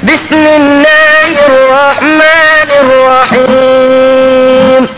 بسم الله الرحمن الرحيم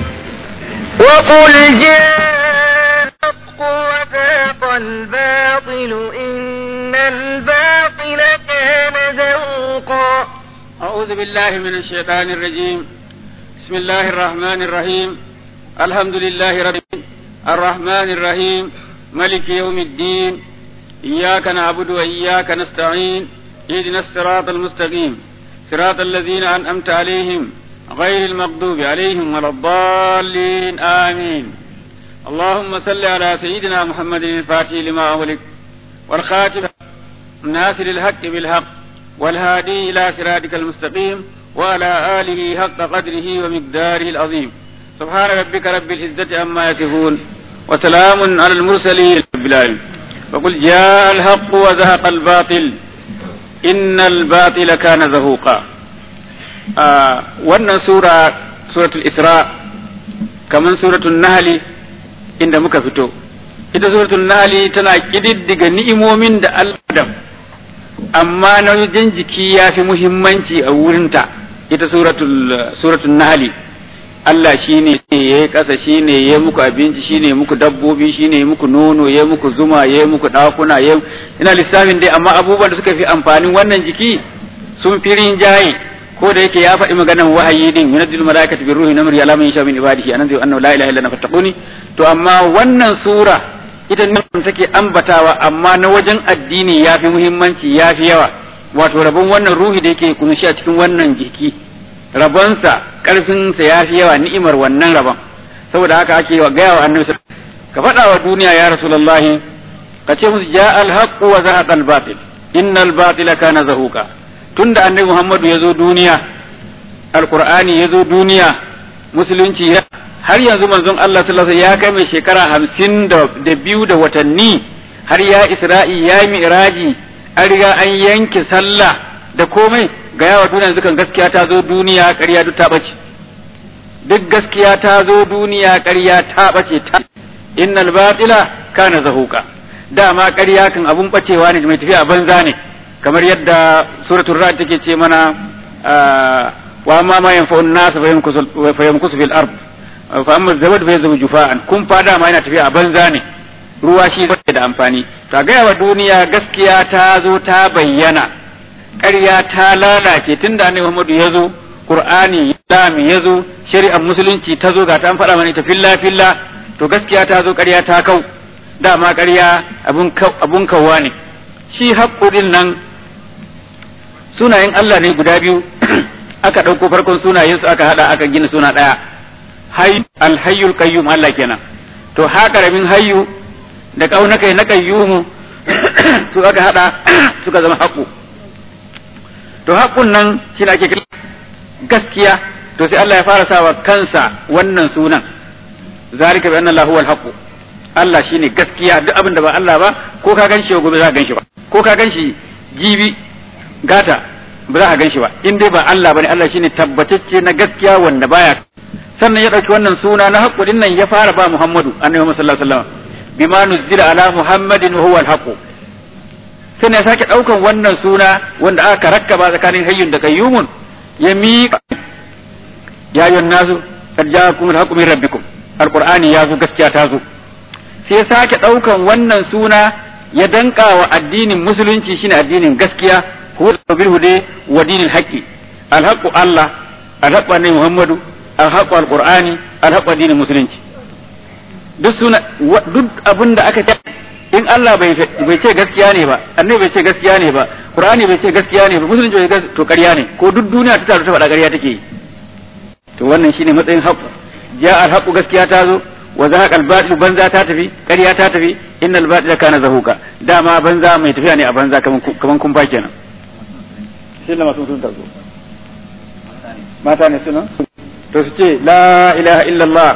وقل جاء الحق وذاق الباطل إن الباطل كان زهوقا أعوذ بالله من الشيطان الرجيم بسم الله الرحمن الرحيم الحمد لله رب العالمين الرحمن الرحيم ملك يوم الدين إياك نعبد وإياك نستعين اهدنا الصراط المستقيم صراط الذين أنعمت عليهم غير المغضوب عليهم ولا الضالين آمين اللهم صل على سيدنا محمد الفاتح لما أغلق والخاتم ناصر الحق بالحق والهادي إلى صراطك المستقيم وعلى آله حق قدره ومقداره العظيم سبحان ربك رب العزة عما يصفون وسلام على المرسلين رب العالمين وقل جاء الحق وزهق الباطل إن الباطل كان زهوقا آه wannan sura suratul isra kaman suratul nahli inda muka fito ita suratul nahli tana kididdiga ni'imomin da Allah amma na wajen jiki ya fi muhimmanci a wurinta ita suratul suratul nahli Allah shi ne ya yi ƙasa shi ne ya muku abinci shi ne muku dabbobi shi ne muku nono ya muku zuma ya muku ɗakuna ya ina lissafin dai amma abubuwan da suka fi amfanin wannan jiki sun fi rinjaye ko da yake ya faɗi maganar wahayi din yunazzil malaikatu bi ruhi namri ala man yasha min ibadihi anan zai annahu la ilaha illa ana fattaquni to amma wannan sura ita ne take ambatawa amma na wajen addini ya fi muhimmanci ya fi yawa wato rabon wannan ruhi da yake kunshi a cikin wannan jiki rabonsa ƙarfinsa ya fi yawa ni'imar wannan rabon saboda haka ake wa gaya wa annabi ka faɗa wa duniya ya rasulullahi ka ce musu ja alhaqu wa zahaqa albatil innal batila kana zahuqa tunda annabi muhammadu ya zo duniya alqur'ani ya zo duniya musulunci ya har yanzu manzon Allah sallallahu alaihi ya kai mai shekara hamsin da biyu da watanni har ya isra'i ya yi mi'raji an riga an yanke sallah da komai ga yawa duniya dukan gaskiya ta zo duniya ƙarya duk ta ɓace duk gaskiya ta zo duniya ƙarya ta ɓace ta innal batila kana zahuka dama ƙarya kan abun ɓacewa ne mai tafiya a banza ne kamar yadda suratul ra'd take ce mana wa amma ma yanfa'un nas fa yamkusu fil ard fa amma zabad fa yazbu jufa'an kun fa dama yana tafiya a banza ne ruwa shi da amfani to ga yawa duniya gaskiya ta zo ta bayyana ƙarya ta lalace tun da annabi Muhammadu ya zo Qur'ani Islam ya zo shari'ar musulunci ta zo ga ta an faɗa mana ta filla filla to gaskiya ta zo ƙarya ta kau dama ƙarya abun abun kawwa ne shi haƙƙudin nan sunayen Allah ne guda biyu aka ɗauko farkon sunayen su aka haɗa aka gina suna ɗaya hay alhayyul qayyum Allah kenan to ha karamin hayyu da kaunakai na qayyumu su aka haɗa suka zama haƙu to haƙun nan shi ake kira gaskiya to sai Allah ya fara sawa kansa wannan sunan zalika bi anna Allahu al Allah shine gaskiya duk abin da ba Allah ba ko ka ganshi gobe za ka ganshi ba ko ka ganshi jibi gata ba za ka ganshi ba in dai ba Allah bane Allah shine tabbatacce na gaskiya wanda baya sannan ya dauki wannan suna na haqqu din nan ya fara ba Muhammadu annabi Muhammad sallallahu alaihi wasallam bima nuzila ala Muhammadin wa huwa al sai ya sake ɗaukan wannan suna wanda aka rakkaba tsakanin hayyun da kayyumun ya miƙa ya yi nasu kad ja'akum al-haqqu min rabbikum alqur'ani ya zo gaskiya ta zo sai ya sake ɗaukan wannan suna ya danka wa addinin musulunci shine addinin gaskiya huwa bil hude wa dinil haqqi al-haqqu Allah al-haqqu annabi Muhammadu al-haqqu al-qur'ani al-haqqu addinin musulunci duk suna duk abinda aka ce in Allah bai ce gaskiya ne ba annabi bai ce gaskiya ne ba qur'ani bai ce gaskiya ne ba musulunci bai ce to ƙarya ne ko duk duniya ta taru ta faɗa ƙarya take yi to wannan shine matsayin haqqu ja al haqqu gaskiya ta zo wa zahaqa al batil banza ta tafi ƙarya ta tafi innal batila kana zahuka dama banza mai tafiya ne a banza kaman kaman kun fa kenan shi ne masu sun tazo mata ne suna to su ce la ilaha illallah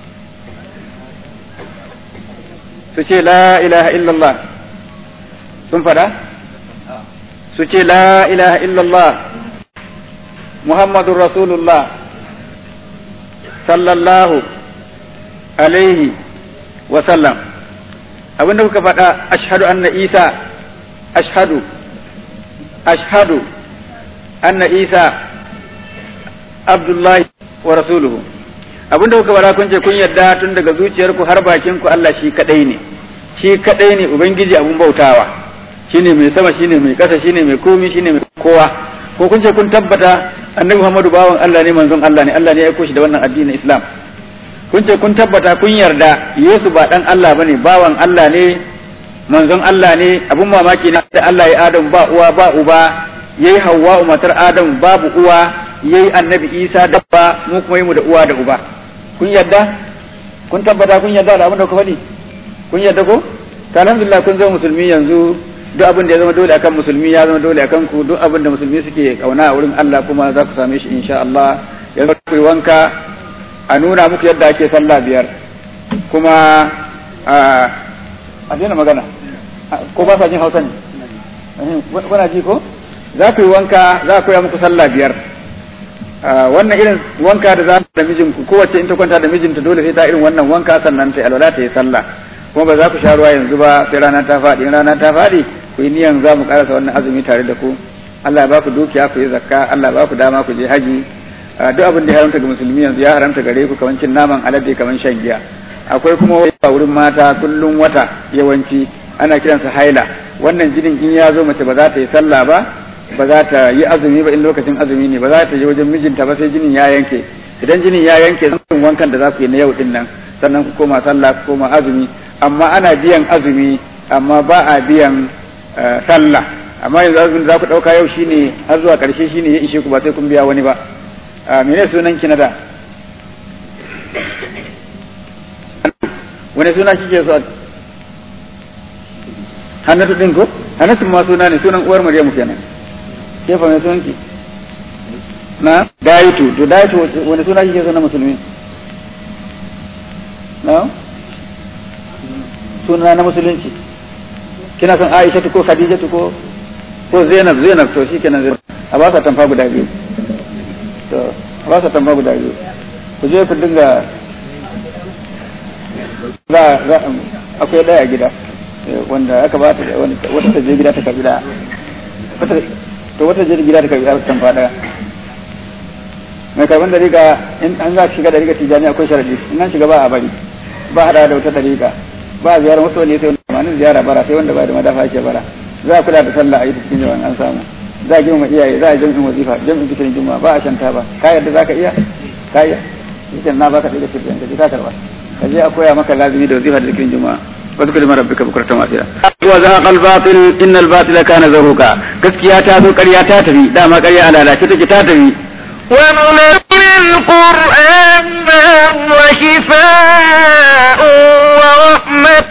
su ce la ilaha illallah sun fada su ce la ilaha illallah muhammadun rasulullah sallallahu alaihi wa sallam abinda kuka faɗa ashhadu anna isa ashhadu ashhadu anna isa abdullahi wa rasuluhu abinda kuka bara kun ce kun yarda tun daga zuciyarku har bakin ku Allah shi kadai ne shi kadai ne ubangiji abun bautawa shine mai sama shine mai kasa shine mai komi shine mai kowa ko kun ce kun tabbata annabi Muhammadu bawan Allah ne manzon Allah ne Allah ne ya aiko shi da wannan addinin Islam kun ce kun tabbata kun yarda Yesu ba dan Allah bane bawan Allah ne manzon Allah ne abun mamaki ne da Allah ya Adam ba uwa ba uba yayi Hawwa matar Adam babu uwa yayi annabi Isa dabba mu kuma yi mu da uwa da uba kun yarda kun tabbata kun yarda da abin da ku faɗi kun yarda ko ta alhamdulillah kun zama musulmi yanzu duk abin da ya zama dole akan musulmi ya zama dole akan ku duk abin da musulmi suke kauna a wurin Allah kuma za ku same shi insha Allah yanzu ku yi wanka a nuna muku yadda ake sallah biyar kuma a daina magana ko ba sa jin hausa ne kuna ji ko za ku yi wanka za ku yi muku sallah biyar wannan irin wanka da za da mijinku kowace in ta kwanta da mijinta dole sai ta irin wannan wanka sannan ta alwala ta yi sallah kuma ba za ku sha ruwa yanzu ba sai rana ta faɗi in rana ta faɗi ku yi niyan za mu karasa wannan azumi tare da ku Allah ya ba ku dukiya ku yi zakka Allah ya ba ku dama ku je haji duk abin da ya haramta ga musulmi yanzu ya haramta gare ku kamar cin naman alade kamar shan giya akwai kuma a wurin mata kullum wata yawanci ana kiransa haila wannan jinin in ya zo mace ba za ta yi sallah ba ba za ta yi azumi ba in lokacin azumi ne ba za ta je wajen mijinta ba sai jinin ya yanke idan jinin ya yanke zan wankan da za ku yi na yau din nan sannan ku koma sallah ku koma azumi amma ana biyan azumi amma ba a biyan sallah amma yanzu azumin da za ku ɗauka yau shine har zuwa ƙarshe shine ya ishe ku ba sai kun biya wani ba mene sunan ki na da wani suna kike so hannatu din ko hannatu ma suna ne sunan uwar maryamu kenan ke fa mai sunan ki na daitu to daitu wani suna kike so na musulmi na suna na musulunci kina son Aisha ko Khadija ko ko Zainab Zainab to shikenan Zainab a ba ka tamfa guda biyu to a ba ka tamfa guda biyu ku je ku dinga za za akwai daya gida wanda aka ba ta wata ta je gida ta karbi daya to wata je gida ta karbi tamfa daya mai karban da riga in an za shiga da riga tijani akwai sharadi in an shiga ba a bari ba hada da wata dariƙa ba a ziyarar wasu wani sai wanda manin ziyara bara sai wanda ba da madafa ake bara za a kula da sallah a yi cikin yawan an samu za a girma iyaye za a jami'in wazifa jami'in cikin juma'a ba a shanta ba ka yarda za ka iya ka iya yake na baka da cikin ka ji ka karba ka je a koya maka lazimi da wazifa da cikin juma'a واذكر ما ربك بكرة واسعة وزهق الباطل إن الباطل كان زهوقا gaskiya ta zo ƙarya ta tafi dama ƙarya ala lalace take ta tafi وننزل القرآن ما هو شفاء ورحمة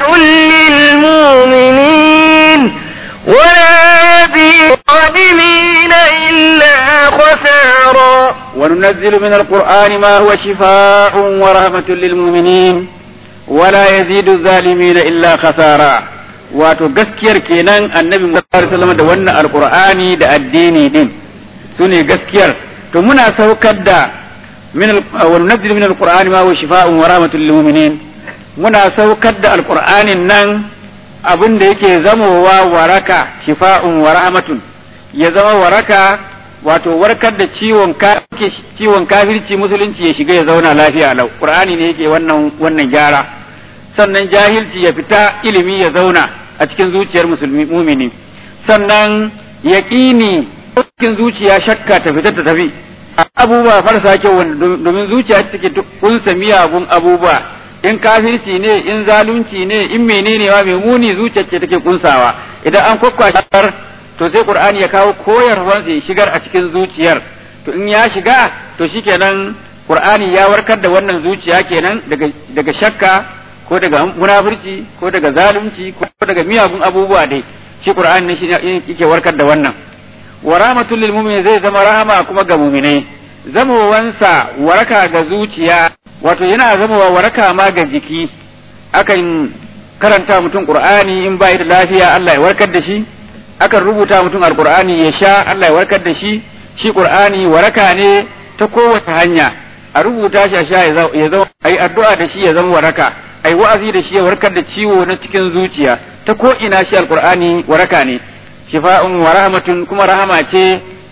للمؤمنين ولا يزيد الظالمين إلا خسارا وننزل من القرآن ما هو شفاء ورحمة للمؤمنين ولا يزيد الظالمين إلا خسارا wato gaskiyar kenan annabi Muhammad sallallahu alaihi da wannan alqur'ani da addini din sune gaskiyar to muna saukar da min wa nunzil min alqur'ani ma huwa shifaa'un wa rahmatun lil mu'minin muna saukar da alqur'anin nan abin da yake zamowa waraka shifa'un wa rahmatun ya zama waraka wato warkar da ciwon ciwon kafirci musulunci ya shiga ya zauna lafiya lau qur'ani ne yake wannan wannan gyara sannan jahilci ya fita ilimi ya zauna a cikin zuciyar musulmi mumini sannan yaqini cikin zuciya shakka ta fita ta tafi abubuwa farsa kyau domin zuciya take kunsa miyagun abubuwa in kafirci ne in zalunci ne in menene ma mai muni zuciyar ce take kunsawa idan an kwakwashar to sai qur'ani ya kawo koyarwar ya shigar a cikin zuciyar to in ya shiga to shikenan qur'ani ya warkar da wannan zuciya kenan daga daga shakka ko daga munafurci ko daga zalunci ko daga miyagun abubuwa dai shi qur'ani ne shi yake warkar da wannan wa rahmatul lil mu'minin zai zama rahama kuma ga mu'minai zamowansa waraka ga zuciya wato yana zamowa waraka ma ga jiki akan karanta mutum qur'ani in ba da lafiya Allah ya warkar da shi akan rubuta mutum alqur'ani ya sha Allah ya warkar da shi shi qur'ani waraka ne ta kowace hanya a rubuta shi a sha ya zama ai addu'a da shi ya zama waraka ai wa'azi da shi ya warkar da ciwo na cikin zuciya ta ko ina shi alqur'ani waraka ne shifa'un wa rahmatun kuma rahama ce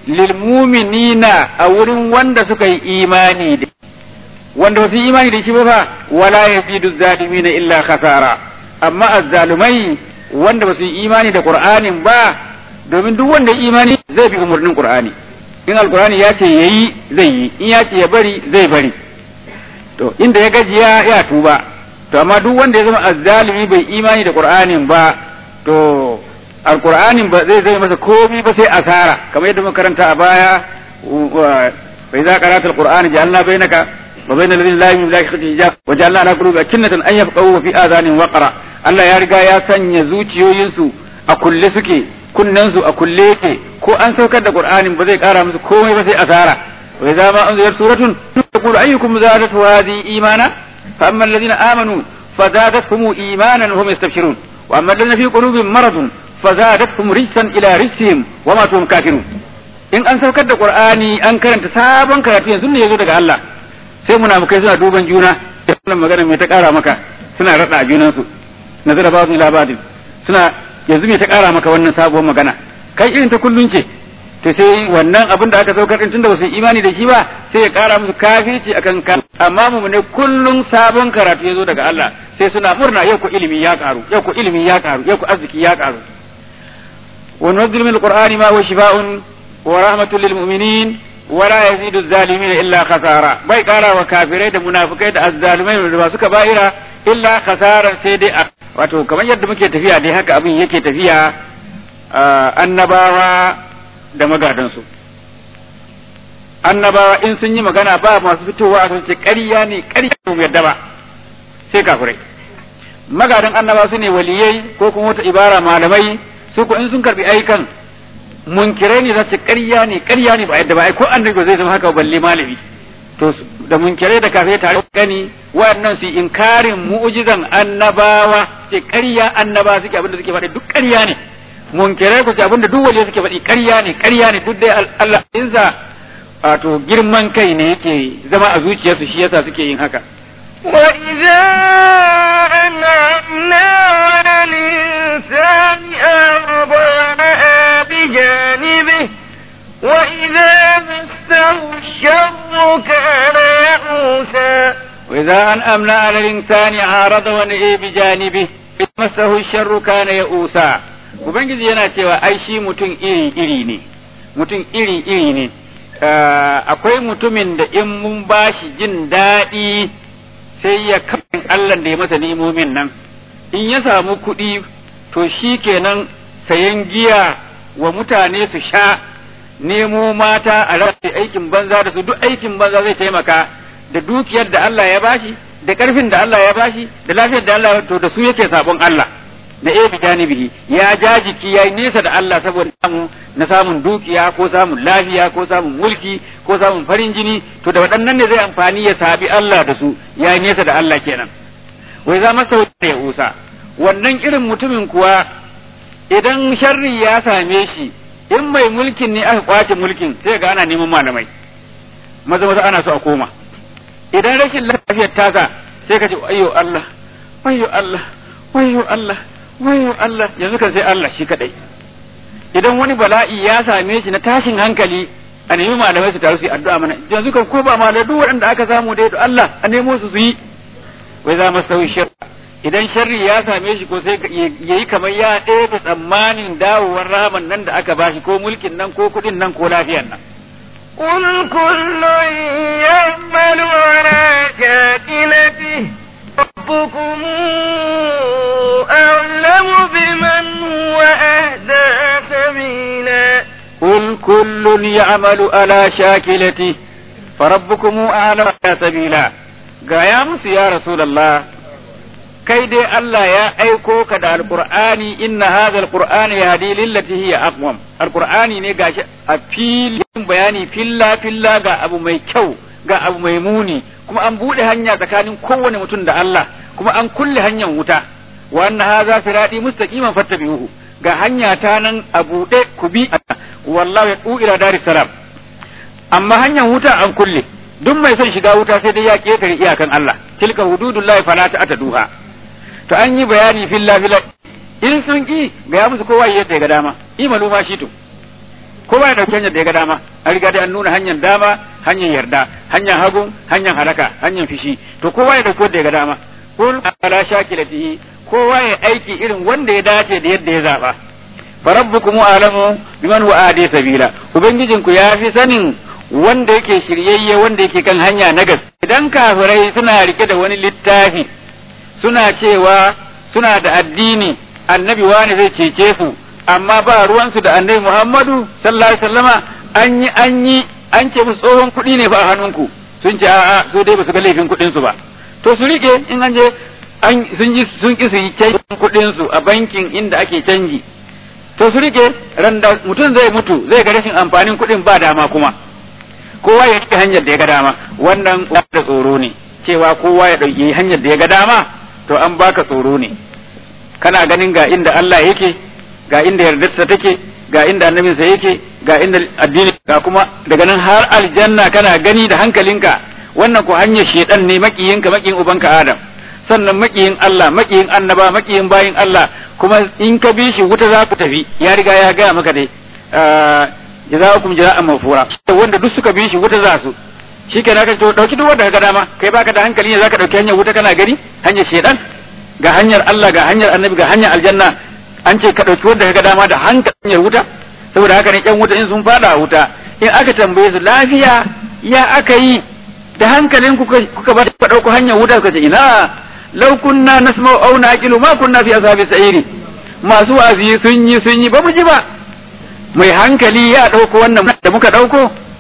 lil mu'minina a wurin wanda suka yi imani da wanda ba su yi imani da shi ba fa wala yazidu zalimina illa khasara amma azzalumai wanda ba su yi imani da qur'anin ba domin duk wanda ya imani zai bi umarnin qur'ani in alqur'ani ya ce yayi zai yi in ya ce ya bari zai bari to inda ya gajiya ya tuba to amma duk wanda ya zama azzalimi bai imani da qur'anin ba to alqur'anin ba zai zai masa komai ba sai asara kamar yadda muka karanta a baya fa idza qara'ta alqur'ana ja'alna bainaka wa bainal ladina la yu'minuna billahi hijab wa ja'alna ala qulubi akinnatan an yafqahu fi adhanin waqra Allah ya riga ya sanya zuciyoyinsu a kulle suke kunnensu a kulle yake ko an saukar da qur'anin ba zai kara musu komai ba sai asara wa idza ma unzilat suratun taqulu ayyukum zadatu hadhihi imana fa amma alladhina amanu fazadatuhum imanan wa hum yastabshirun wa amma alladhina fi qulubihim maradun fazadatuhum rijsan ila rijsihim wa ma tum kafirun in an saukar da qur'ani an karanta sabon karatu yanzu ne yazo daga Allah sai munafukai suna duban juna wannan magana mai ta kara maka suna rada a junansu nazara ba'd ila ba'd suna yanzu me ta kara maka wannan sabuwar magana kai irin ta kullun ce to sai wannan abin da aka saukar din tunda ba su imani da shi ba sai ya kara musu kafirci akan ka amma mu ne kullun sabon karatu yazo daga Allah sai suna murna yau ko ilimi ya karu yau ko ilimi ya karu yau ko arziki ya karu wa nunzilu min alqur'ani ma huwa shifaa'un wa rahmatul lil mu'minin wa la yazidu adh-dhalimin illa khasara bai kara wa kafirai da munafikai da azzalumai da ba suka ba'ira illa khasara sai dai wato kamar yadda muke tafiya dai haka abin yake tafiya annabawa da magadansu annabawa in sun yi magana ba masu fitowa a ce ƙarya ne ƙarya ne yadda ba sai kafirai magadan annabawa su ne waliyai ko kuma wata ibara malamai su ko in sun karbi aikan munkirai ne za su ƙarya ne ƙarya ne ba yadda ba ai ko annabi zai zama haka balle malami to da munkirai da kafirai tare gani waɗannan su inkarin mu'jizan annabawa ce ƙarya annaba suke abinda suke faɗi duk ƙarya ne munkirai ku ce abinda duk waliya suke faɗi ƙarya ne ƙarya ne duk dai Allah insa wato girman kai ne yake zama a zuciyarsu shi yasa suke yin haka وإذا أنعمنا على الإنسان أرضانا بجانبه وإذا مسه الشر كان يئوسا وإذا أنأمنا على الإنسان عارض ونئي بجانبه إذ مسه الشر كان يئوسا Ubangiji yana cewa ai shi mutum iri-iri ne, mutum iri-iri ne, akwai mutumin da in mun bashi jin daɗi sai ya kafin Allah da ya masa ni'imomin nan, in ya samu kuɗi to shi kenan sayan giya wa mutane su sha nemo mata a rasa aikin banza da su duk aikin banza zai taimaka da dukiyar da Allah ya bashi da karfin da Allah ya bashi da lafiyar da Allah to da su yake sabon Allah da ebi janibihi ya ja jiki yayi nesa da Allah saboda samu na samun dukiya ko samun lafiya ko samun mulki ko samun farin jini to da waɗannan ne zai amfani ya sabi Allah da su yayi nesa da Allah kenan wai za masa ya usa wannan irin mutumin kuwa idan sharri ya same shi in mai mulkin ne aka kwace mulkin sai ga ana neman malamai maza maza ana so a koma idan rashin lafiyar tasa sai ka ce ayyo Allah ayyo Allah ayyo Allah ayyo Allah yanzu kan sai Allah shi kadai idan wani bala'i ya same shi na tashin hankali a nemi malamai su taru su yi addu'a mana yanzu kan ko ba malamai duk waɗanda aka samu da Allah a nemo su su yi wai za mu sauyi shirka idan sharri ya same shi ko sai yayi kamar ya ɗaya tsammanin dawowar rahaman nan da aka bashi ko mulkin nan ko kuɗin nan ko lafiyan nan قل كل يعمل على شاكلته ربكم أعلم بمن هو أهدى سبيلا قل كل يعمل على شاكلته فربكم أعلم سبيلا قايا يا رسول الله kai dai Allah ya aiko ka da alqur'ani inna hadha alqur'ana yahdi lillati hiya aqwam alqur'ani ne gashi a filin bayani filla filla ga abu mai kyau ga abu mai muni kuma an bude hanya tsakanin kowane mutum da Allah kuma an kulle hanyar wuta wa anna hadha sirati mustaqiman fattabi'uhu ga hanya ta nan a bude ku bi wallahu yad'u ila daris salam amma hanyar wuta an kulle duk mai son shiga wuta sai dai ya ketare iyakan Allah tilka hududullahi fala ta'taduha to an yi bayani filla filla in sun ki ga ya musu kowa yadda ga dama imalu ma shi to kowa ya dauki hanyar da ya ga dama an riga da an nuna hanyar dama hanyar yarda hanyar hagu hanyar halaka hanyar fishi to kowa ya dauki wanda ya ga dama kul ala shakilatihi kowa ya aiki irin wanda ya dace da yadda ya zaba farabbukum alamu biman wa adi sabila ubangijinku ya fi sanin wanda yake shiryayye wanda yake kan hanya na gas idan kafirai suna rike da wani littafi suna cewa suna da addini annabi wani zai cece su amma ba ruwansu da annabi Muhammadu sallallahu alaihi wasallama an yi an yi an ce musu tsohon kuɗi ne ba a hannunku sun ce a'a su dai ba su ga laifin kuɗin su ba to su rike in an je an sun ji sun ki su yi canjin kuɗin su a bankin inda ake canji to su rike randa mutum zai mutu zai ga rashin amfanin kuɗin ba dama kuma kowa ya rike hanyar da ya ga dama wannan da tsoro ne cewa kowa ya ɗauki hanyar da ya ga dama to an baka tsoro ne kana ganin ga inda Allah yake ga inda yardarsa take ga inda annabinsa yake ga inda addini ga kuma daga nan har aljanna kana gani da hankalinka wannan ko hanyar shedan ne makiyinka makiyin ubanka Adam sannan makiyin Allah makiyin annaba makiyin bayin Allah kuma in ka bi shi wuta za ku tafi ya riga ya gaya maka dai jazakum jaza'an mafura wanda duk suka bi shi wuta za su shikenan ka to dauki duk wanda ka ga dama kai baka da hankali ne zaka dauki hanyar wuta kana gani hanyar shedan ga hanyar Allah ga hanyar annabi ga hanyar aljanna an ce ka ɗauki wanda ka dama da hanyar wuta saboda haka ne ƴan wuta in sun fada a wuta in aka tambaye su lafiya ya aka yi da hankalin kuka ba ka ɗauko hanyar wuta suka ce ina law kunna nasma'u aw naqilu ma kunna fi ashabi sa'iri masu wa'azi sun yi sun yi ba mu ji ba mai hankali ya ɗauko wannan da muka ɗauko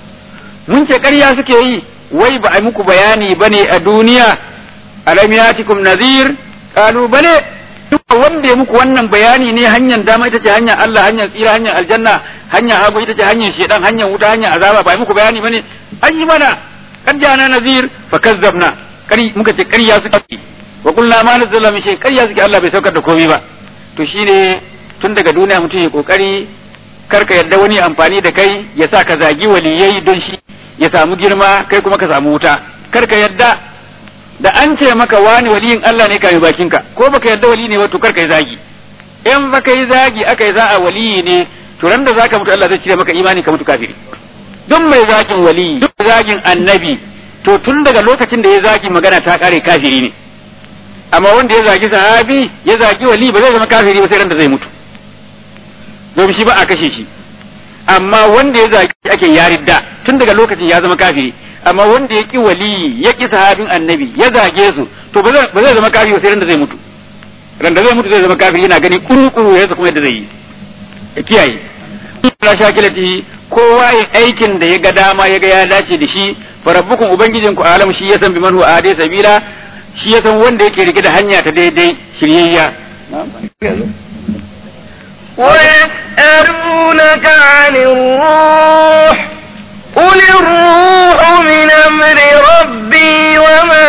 mun ce ƙarya suke yi wai ba a muku bayani bane a duniya alam yatikum nadhir qalu bale duk wanda ya muku wannan bayani ne hanyar dama ita ce hanyar Allah hanyar tsira hanyar aljanna hanyar hagu ita ce hanyar shedan hanyar wuta hanyar azaba ba muku bayani bane an yi mana kan jana nazir fa kazzabna kari muka ce ƙarya suke wa qulna ma nazzala min shay ƙarya suke Allah bai saukar da komai ba to shine tun daga duniya mutum ya kokari karka yarda wani amfani da kai ya sa ka zagi waliyai don shi ya samu girma kai kuma ka samu wuta karka yarda da an ce maka wani waliyin Allah ne kai bakinka ko baka yarda wali ne ba to karka yi zagi in baka yi zagi aka yi za a waliyi ne to ran da zaka mutu Allah zai cire maka imani ka mutu kafiri duk mai zagin waliyi duk zagin annabi to tun daga lokacin da ya zagi magana ta kare kafiri ne amma wanda ya zagi sahabi ya zagi wali ba zai zama kafiri ba sai ran da zai mutu domin shi ba a kashe shi amma wanda ya zagi ake yaridda tun daga lokacin ya zama kafiri amma wanda ya ki wali ya ki sahabin annabi ya zage su to ba zai zama kafiri sai ran da zai mutu ran da zai mutu zai zama kafiri yana gani kuru-kuru ya kuma yadda zai yi ya kiyaye Allah shakilati kowa ya aikin da ya ga dama ya ga ya dace da shi farabbukum ubangijinku alam shi ya san bi man huwa ade sabila shi ya san wanda yake rike da hanya ta daidai shiryayya ويسألونك عن الروح قل الروح من أمر ربي وما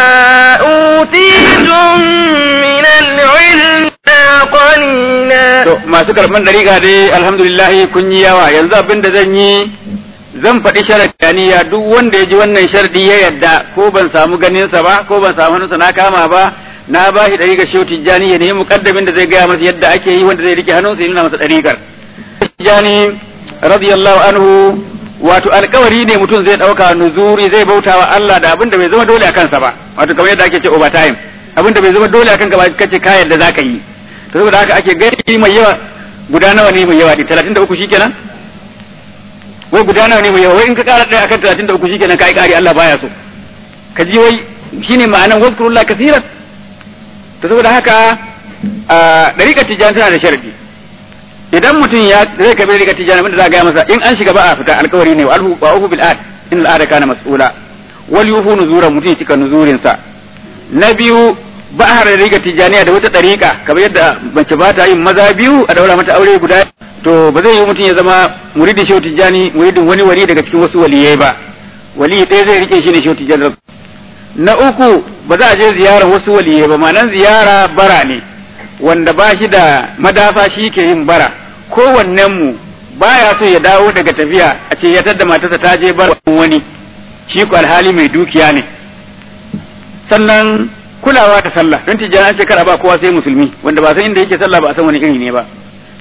أوتيتم من العلم قليلا to masu karban dariƙa dai alhamdulillah kun yi yawa yanzu abin da zan yi zan faɗi sharadaniya duk wanda ya ji wannan sharadi ya yadda ko ban samu ganinsa ba ko ban samu hannunsa na kama ba na ba shi dariƙar shehu tijjani ya nemi muƙaddamin da zai gaya masa yadda ake yi wanda zai rike hannunsa ya nuna masa dariƙar tijjani radiyallahu anhu wato alkawari ne mutum zai ɗauka nuzuri zai bauta wa Allah da abin da bai zama dole a kansa ba wato kamar yadda ake ce overtime abin da bai zama dole a kanka ba kace ka yadda zaka yi to saboda haka ake gani mai yawa guda nawa ne mai yawa ne 33 shikenan wai guda nawa ne mai yawa wai in ka kara ɗaya akan 33 shikenan kai kari Allah baya so ka ji wai shine ma'anan wazkurullah kaseeran to saboda haka a dariƙar tijani tana da sharadi idan mutum ya zai kabe dariƙar tijani abinda za a gaya masa in an shiga ba a fita alkawari ne wa alhu wa uhu bil ad in al kana mas'ula wal yufu nuzuran mutum ya cika nuzurin sa na biyu ba a harar riga tijaniya da wata ɗariƙa kamar yadda mace ba ta yin maza biyu a daura mata aure guda to ba zai yi mutum ya zama muridin shehu tijani muridin wani wali daga cikin wasu waliyai ba wali ɗaya zai rike shi ne shehu tijani na uku ba za a je ziyarar wasu waliyai ba ma'anan ziyara bara ne wanda ba shi da madafa shi ke yin bara kowannen mu baya so ya dawo daga tafiya a ce ya tadda matarsa ta je bara wani shi ko alhali mai dukiya ne sannan kulawa da sallah don tijjani an ce kar a ba kowa sai musulmi wanda ba san inda yake sallah ba a san wani iri ne ba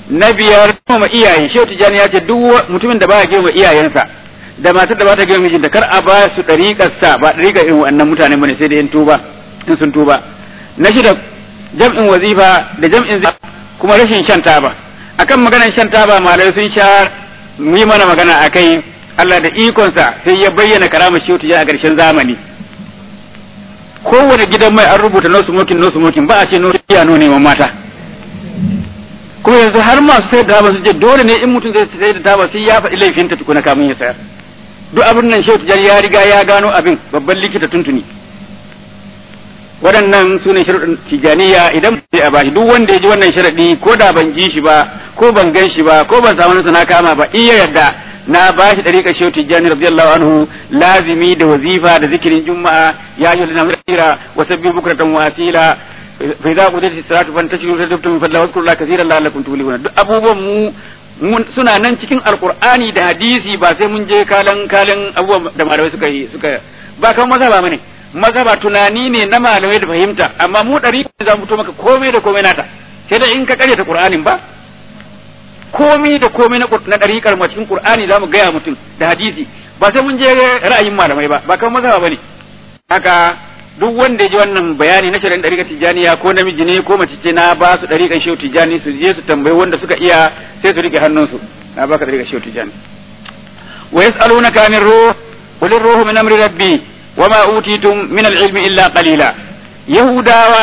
na biyar girmama iyaye shehu tijani ya ce duk mutumin da baya girmama iyayensa da matar da ba ta girmama mijinta kar a ba su dariƙar sa ba dariƙar irin wannan mutane bane sai da in tuba in sun tuba na shida jam'in wazifa da jam'in kuma rashin shan taba akan maganar shan taba malai sun sha mu yi mana magana akai Allah da ikonsa sai ya bayyana karamar shehu tijani a ƙarshen zamani kowane gidan mai an rubuta no smoking no smoking ba a ce no no neman mata kuma yanzu har masu sayar da taba su je dole ne in mutum zai sayar da taba sai ya faɗi laifinta tukuna kamun ya sayar duk abin nan shehu tijani ya riga ya gano abin babban likita tuntuni waɗannan su ne sharuɗin tijaniya idan sai a bashi duk wanda ya ji wannan sharaɗi ko da ban ji shi ba ko ban gan shi ba ko ban samu nasa na kama ba iya yarda na bashi ɗariƙar shehu tijani radiyallahu anhu lazimi da wazifa da zikirin juma'a ya yi lana mira wa sabbi bukratan wa asila fa idza qudiyat as-salatu fantashiru tadabtum min fadla wadhkuru kaseeran la'allakum tuflihun duk abubuwan mu suna nan cikin alqur'ani da hadisi ba sai mun je kalan kalan abubuwan da malamai suka yi suka ba kan maza ba mane maza ba tunani ne na malamai da fahimta amma mu ɗari za mu fito maka komai da komai nata sai da in ka karyata qur'anin ba komai da komai na ɗariƙar mu cikin qur'ani za mu gaya mutum da hadisi ba sai mun je ra'ayin malamai ba ba kan maza ba ne haka duk wanda ya ji wannan bayani na shirin ɗariƙar tijjaniya ko namiji ne ko mace ce na ba su ɗariƙar shehu tijjani su je su tambayi wanda suka iya sai su riƙe hannunsu na baka ɗariƙar shehu tijjani wa yas'alunaka anir ruh qul ruhu min amri rabbi wa ma utitum min al-ilmi illa qalila yahudawa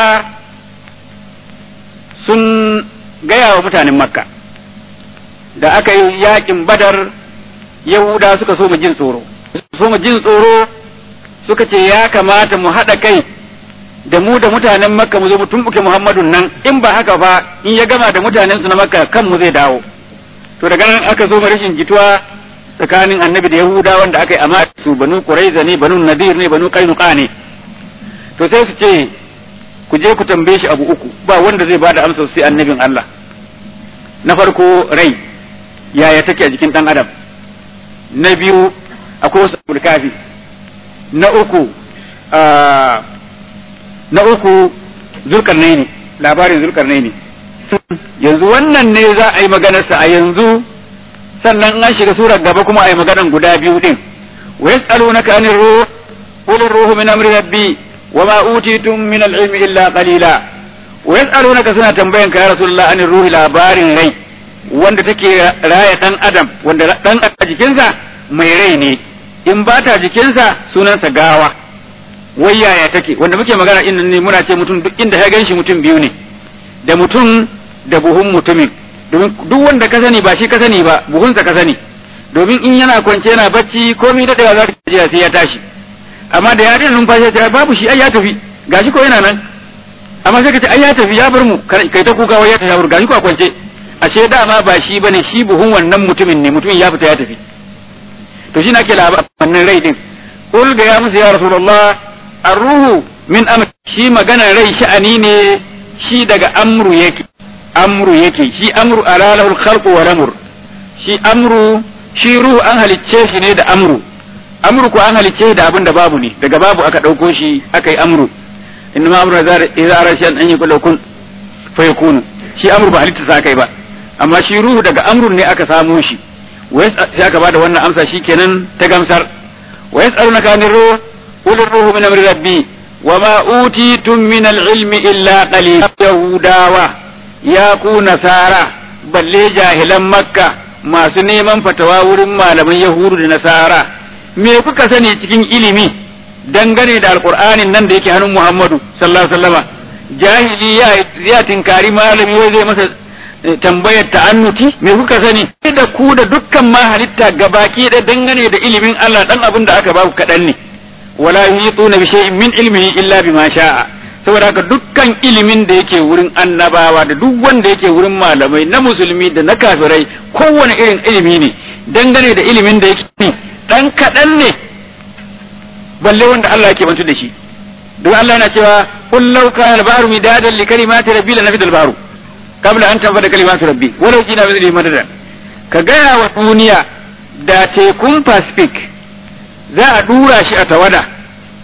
sun gaya wa mutanen makka da aka yi yakin badar yahuda suka so mu jin tsoro so mu jin tsoro suka ce ya kamata mu haɗa kai da mu da mutanen makka mu zo mu tumbuke muhammadun nan in ba haka fa in ya gama da mutanen su na makka kan mu zai dawo to daga nan aka so mu rashin jituwa tsakanin annabi da yahuda wanda aka yi amma su banu quraiza ne banu nadir ne banu qainuqa ne to sai su ce ku je ku tambaye shi abu uku ba wanda zai bada amsa sai annabin Allah na farko rai yaya take a jikin dan adam na biyu akwai wasu kafi na uku na uku zulkarnaini labarin zulkarnaini yanzu wannan ne za a yi maganarsa a yanzu sannan an shiga surar gaba kuma a yi maganan guda biyu din wa yas'alunaka anir ruh qul ruhu min amri rabbi wa ma utitum min al-ilmi illa qalila wa yas'alunaka suna tambayan ka ya rasulullah anir ruhi labarin rai wanda take raya dan adam wanda dan a jikinsa mai rai ne in ba ta jikinsa sunansa gawa wai yaya take wanda muke magana in ne muna ce mutum duk inda ya ganshi mutum biyu ne da mutum da buhun mutumin domin duk wanda ka sani ba shi ka sani ba buhunsa ka sani domin in yana kwance yana bacci komai daɗewa za ka ji sai ya tashi amma da ya daina numfashi ya babu shi ai ya tafi gashi ko yana nan amma sai ka ce ai ya tafi ya bar mu kai ta kuka wai ya tafi ya bar gashi ko a kwance ashe dama ba shi bane shi buhun wannan mutumin ne mutumin ya fita ya tafi to shi nake labarin rai din qul ga ya musu ya rasulullah ar-ruhu min amr shi magana rai sha'ani ne shi daga amru yake amru yake shi amru alalahul khalqu wal amr shi amru shi ruhu an halicce shi ne da amru amru ko an halicce da abin da babu ne daga babu aka dauko shi aka yi amru inna ma amru idza arashan an yakul kun fa yakunu shi amru ba halitta sa kai ba amma shi ruhu daga amrun ne aka samo shi sai aka bada wannan amsa shikenan ta gamsar wa yas'alunaka anir ruh qul ruhu min amri rabbi wa ma utitum min al-ilmi illa qalil yahudawa ya ku nasara balle jahilan makka masu neman fatawa wurin malaman yahudu da nasara me kuka sani cikin ilimi dangane da alqur'anin nan da yake hannun muhammadu sallallahu alaihi wasallama jahili ya tinkari malami wai zai masa tambayar ta'annuti me kuka sani da ku da dukkan ma halitta gabaki da dangane da ilimin Allah dan abin da aka baku kaɗan ne wala yuhituna bi shay'in min ilmihi illa bima sha'a saboda haka dukkan ilimin da yake wurin annabawa da duk wanda yake wurin malamai na musulmi da na kafirai kowane irin ilimi ne dangane da ilimin da yake dan kaɗan ne balle wanda Allah yake bantu da shi don Allah yana cewa qul law kana al-bahru midadan li kalimati rabbi la nafida al-bahru qabla an tanfada kalimatu rabbi walau jina bi madada ka gaya wa duniya da tekun pacific za a dura shi a tawada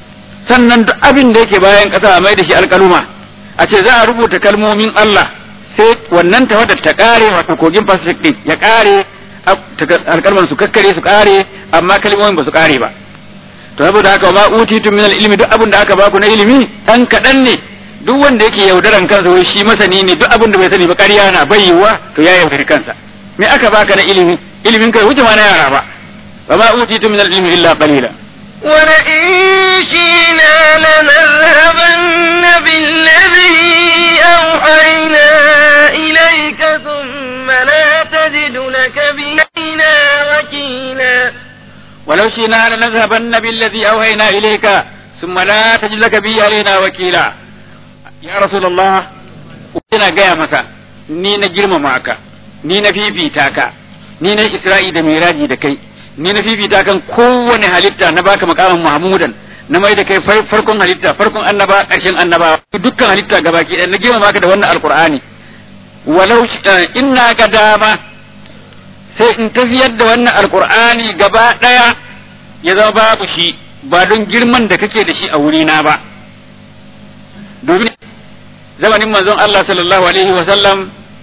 sannan duk abin da yake bayan ƙasa a mai da shi alƙaluma a ce za a rubuta kalmomin Allah sai wannan tawadar ta kare wato kogin Pacific din ya kare alkalman su kakkare su kare amma kalmomin ba su kare ba to saboda haka ba utitu min ilmi duk abin da aka baku na ilimi dan kadan ne duk wanda yake yaudaran kansa wai shi masani ne duk abin da bai sani ba ƙarya na bayyuwa to ya yaudari kansa me aka baka na ilimi ilimin kai wuce ma na yara ba wa ma utitu min ilmi illa qalila ولئن شئنا لنذهبن بالذي أوحينا إليك ثم لا تجد لك بنا وكيلا ولو شئنا لنذهبن بالذي أوحينا إليك ثم لا تجد لك به علينا وكيلا يا رسول الله ina gaya maka ni na girmama ka ni na fifita ka ni na isra'i da miraji da kai ni na fifita kan kowane halitta na baka makamin mahmudan na mai da kai farkon halitta farkon annaba ƙarshen annaba dukkan halitta gabaki ɗaya na girmama ka da wannan alqur'ani walau inna ga dama sai in tafiyar da wannan alqur'ani gaba ɗaya ya zama babu shi ba don girman da kake da shi a wurina ba domin zamanin manzon Allah sallallahu alaihi wa sallam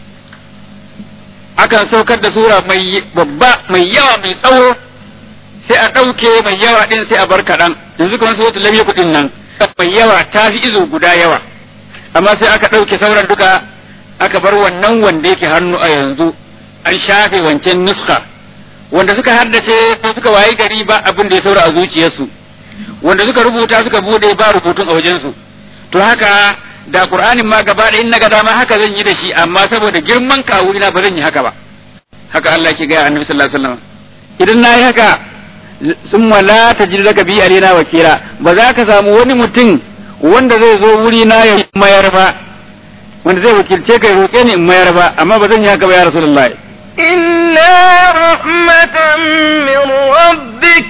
akan saukar da sura mai babba mai yawa mai tsawo sai a ɗauke mai yawa ɗin sai a bar kaɗan yanzu kamar su wata lamye kuɗin nan mai yawa ta fi izo guda yawa amma sai aka ɗauke sauran duka aka bar wannan wanda yake hannu a yanzu an shafe wancan nuska wanda suka haddace ko suka wayi gari ba abin da ya saura a zuciyarsu wanda suka rubuta suka bude ba rubutun a wajensu to haka da qur'anin ma gaba da in na ga dama haka zan yi da shi amma saboda girman kawuna ba zan yi haka ba haka Allah ke gaya annabi sallallahu alaihi wasallam idan na yi haka sun la tajid laka bi alina wakila ba za ka samu wani mutum wanda zai zo wuri na ya mayar ba wanda zai wakilce ka roƙe ni in mayar ba amma ba zan yi haka ba ya rasulullahi إلا رحمة من ربك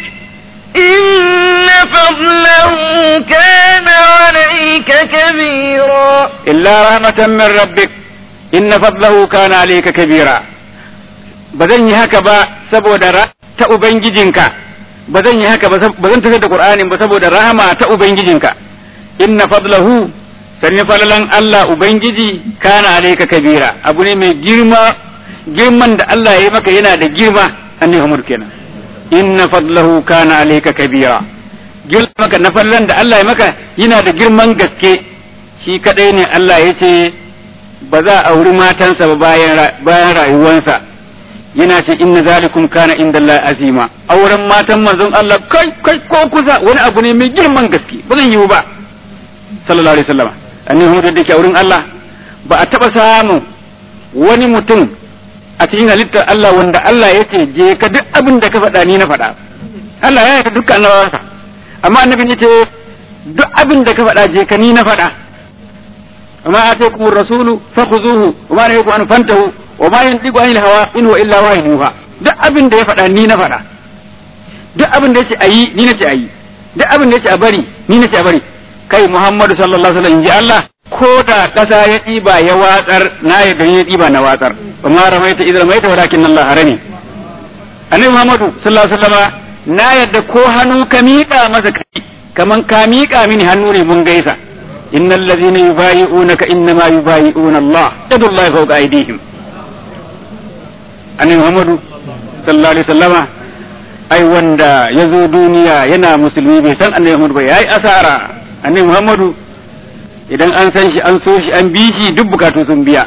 إن فضله كان عليك كبيرا إلا رحمة من ربك إن فضله كان عليك كبيرا bazan yi haka ba saboda ta ubangijinka ba zan yi haka ba zan tafi da qur'anin ba saboda rahama ta ubangijinka inna fadlahu sanni falalan Allah ubangiji kana alayka kabira abu ne mai girma girman da Allah ya yi maka yana da girma annabi Muhammad kenan inna fadlahu kana alayka kabira girman maka na fallan da Allah ya maka yana da girman gaske shi kadai ne Allah ya ce ba za a auri matansa ba bayan bayan rayuwansa yana ce inna zalikum kana inda Allah azima auren matan manzon Allah kai kai ko kusa wani abu ne mai girman gaske ba zan yiwu ba sallallahu alaihi wasallam annabi Muhammad da ke auren Allah ba a taba samu wani mutum a cikin halittar Allah wanda Allah ya ce je ka duk abin da ka faɗa ni na faɗa Allah ya yarda dukkan annabawansa amma annabi ya ce duk abin da ka faɗa je ka ni na faɗa amma ataykum ar-rasulu fakhuzuhu wa ma nahakum an fantahu wa ma yantiqu anil hawa in huwa illa wahyuha duk abin da ya faɗa ni na faɗa duk abin da yace ayi ni nace ayi duk abin da yace a bari ni nace a bari kai Muhammadu sallallahu alaihi wasallam inji Allah ko da ƙasa ya ɗiba ya watsar na yadda ya ɗiba na watsar ba ma ramaita idan ramaita walakin Allah harani annabi Muhammadu sallallahu alaihi wasallam na yadda ko hannu ka miƙa masa kai kaman ka miƙa mini hannu ne mun gaisa innal ladzina yubayi'unaka innama yubayi'una Allah yadullahi fawqa aydihim annabi Muhammadu sallallahu alaihi wasallama ai wanda ya zo duniya yana musulmi bai san annabi Muhammadu ba yayi asara annabi Muhammadu idan an san shi an so shi an bi shi duk bukatu sun biya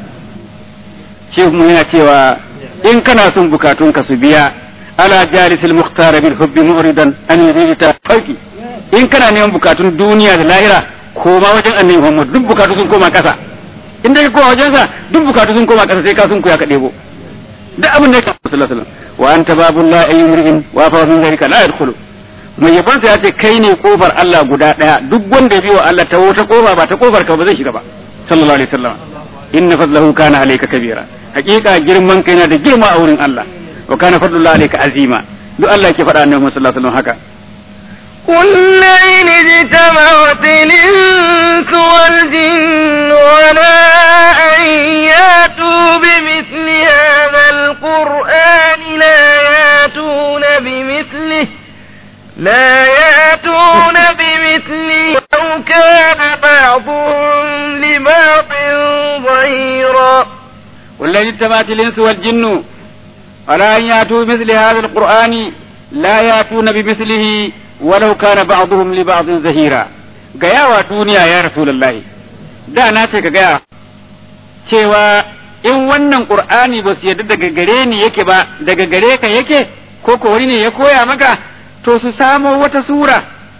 shehu mu yana cewa in kana son bukatun ka su biya ala jalisil mukhtar bil hubbi mu'ridan an yurida fauki in kana neman bukatun duniya da lahira koma wajen annabi Muhammad duk bukatu sun koma kasa in dai koma wajen sa duk bukatu sun koma kasa sai ka sun kuya ka debo duk abin da ya kawo sallallahu alaihi wasallam wa anta babullahi ayyumri'in wa fa min zalika la yadkhulu mai yabansa ya ce kai ne kofar Allah guda ɗaya duk wanda ya biyo Allah ta wata kofa ba ta kofar ka ba zai shiga ba sallallahu alaihi wasallam inna fadlahu kana alayka kabira hakika girman kai na da girma a wurin Allah wa kana fadlullahi alayka azima duk Allah yake faɗa annabi sallallahu alaihi wasallam haka قل لئن اجتمعت الإنس والجن على أن ياتوا بمثل هذا القرآن لا ياتون بمثله لا يأتون بمثله لو كان بعضهم لبعض ظهيرا قل إن اجتمعت الإنس والجن على أن يأتوا بمثل هذا القرآن لا يأتون بمثله ولو كان بعضهم لبعض زهيرا gaya duniya ya rasulullahi da na ce ka gaya cewa in wannan qur'ani ba su yarda daga gare ni yake ba daga gare ka yake ko ko wani ne ya koya maka to su samo wata sura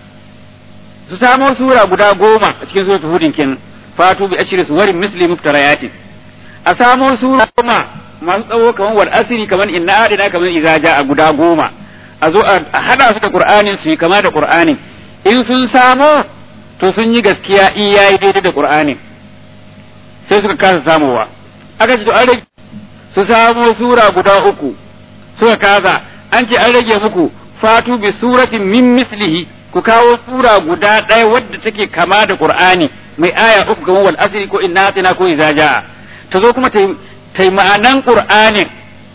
su samo sura guda goma a cikin suratul hudin kin fatu bi ashri suwarin misli muftarayatin a samo sura goma masu tsawo kamar wal asiri kamar inna adina kamar idza a guda goma a zo a hada su da qur'anin su yi kama da qur'anin in sun samo to sun yi gaskiya in yayi daidai da qur'anin sai suka kasa samowa aka ce to an rage su samo sura guda uku suka kasa an ce an rage muku fatu bi suratin min mislihi ku kawo sura guda ɗaya wadda take kama da qur'ani mai aya uku kamar wal asri ko inna atina ko idza jaa ta zo kuma ta yi ma'anan qur'anin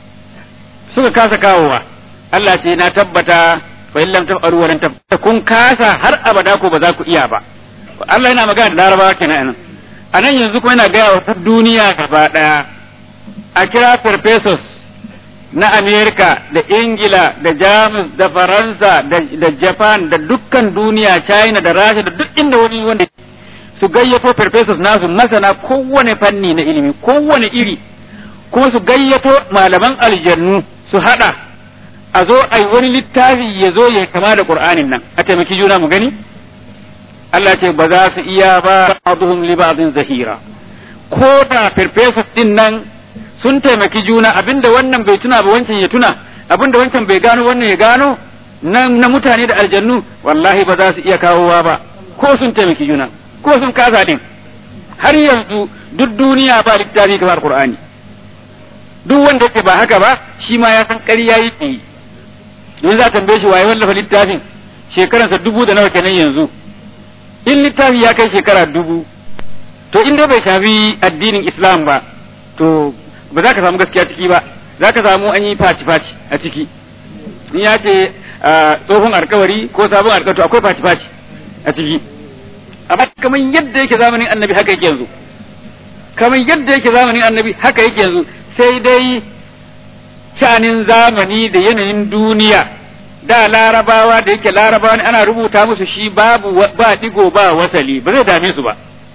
suka kasa kawowa Allah ce na tabbata fa in lam taf'alu wa lam kun kasa har abada ko ba za ku iya ba Allah yana magana da larabawa kenan a nan yanzu kuma yana gaya wa duniya gaba ɗaya a kira farfesos na Amerika da Ingila da Jamus da Faransa da Japan da dukkan duniya China da Rasha da duk inda wani wanda su gayyato farfesos nasu masana kowane fanni na ilimi kowane iri kuma su gayyato malaman aljannu su hada a zo a yi wani littafi ya zo ya kama da Qur'anin nan a taimaki juna mu gani Allah ce ba za su iya ba ba'dhum li ba'dhin zahira ko da farfesos din nan sun taimaki juna abinda wannan bai tuna ba wancan ya tuna abinda wancan bai gano wannan ya gano nan na mutane da aljannu wallahi ba za su iya kawowa ba ko sun taimaki juna ko sun kasa din har yanzu duk duniya ba littafi kamar Qur'ani duk wanda yake ba haka ba shi ma ya san ƙarya yake yi don za a tambaye shi waye wallafa littafin shekaransa dubu da nawa kenan yanzu in littafi ya kai shekara dubu to in dai bai shafi addinin islam ba to ba za ka samu gaskiya ciki ba za ka samu an yi faci-faci a ciki in ya ce tsohon alkawari ko sabon alkawari to akwai faci-faci a ciki amma kamar yadda yake zamanin annabi haka yake yanzu kamar yadda yake zamanin annabi haka yake yanzu sai dai sha'anin zamani da yanayin duniya da larabawa da yake larabawa ne ana rubuta musu shi babu ba digo ba wasali ba zai dame su ba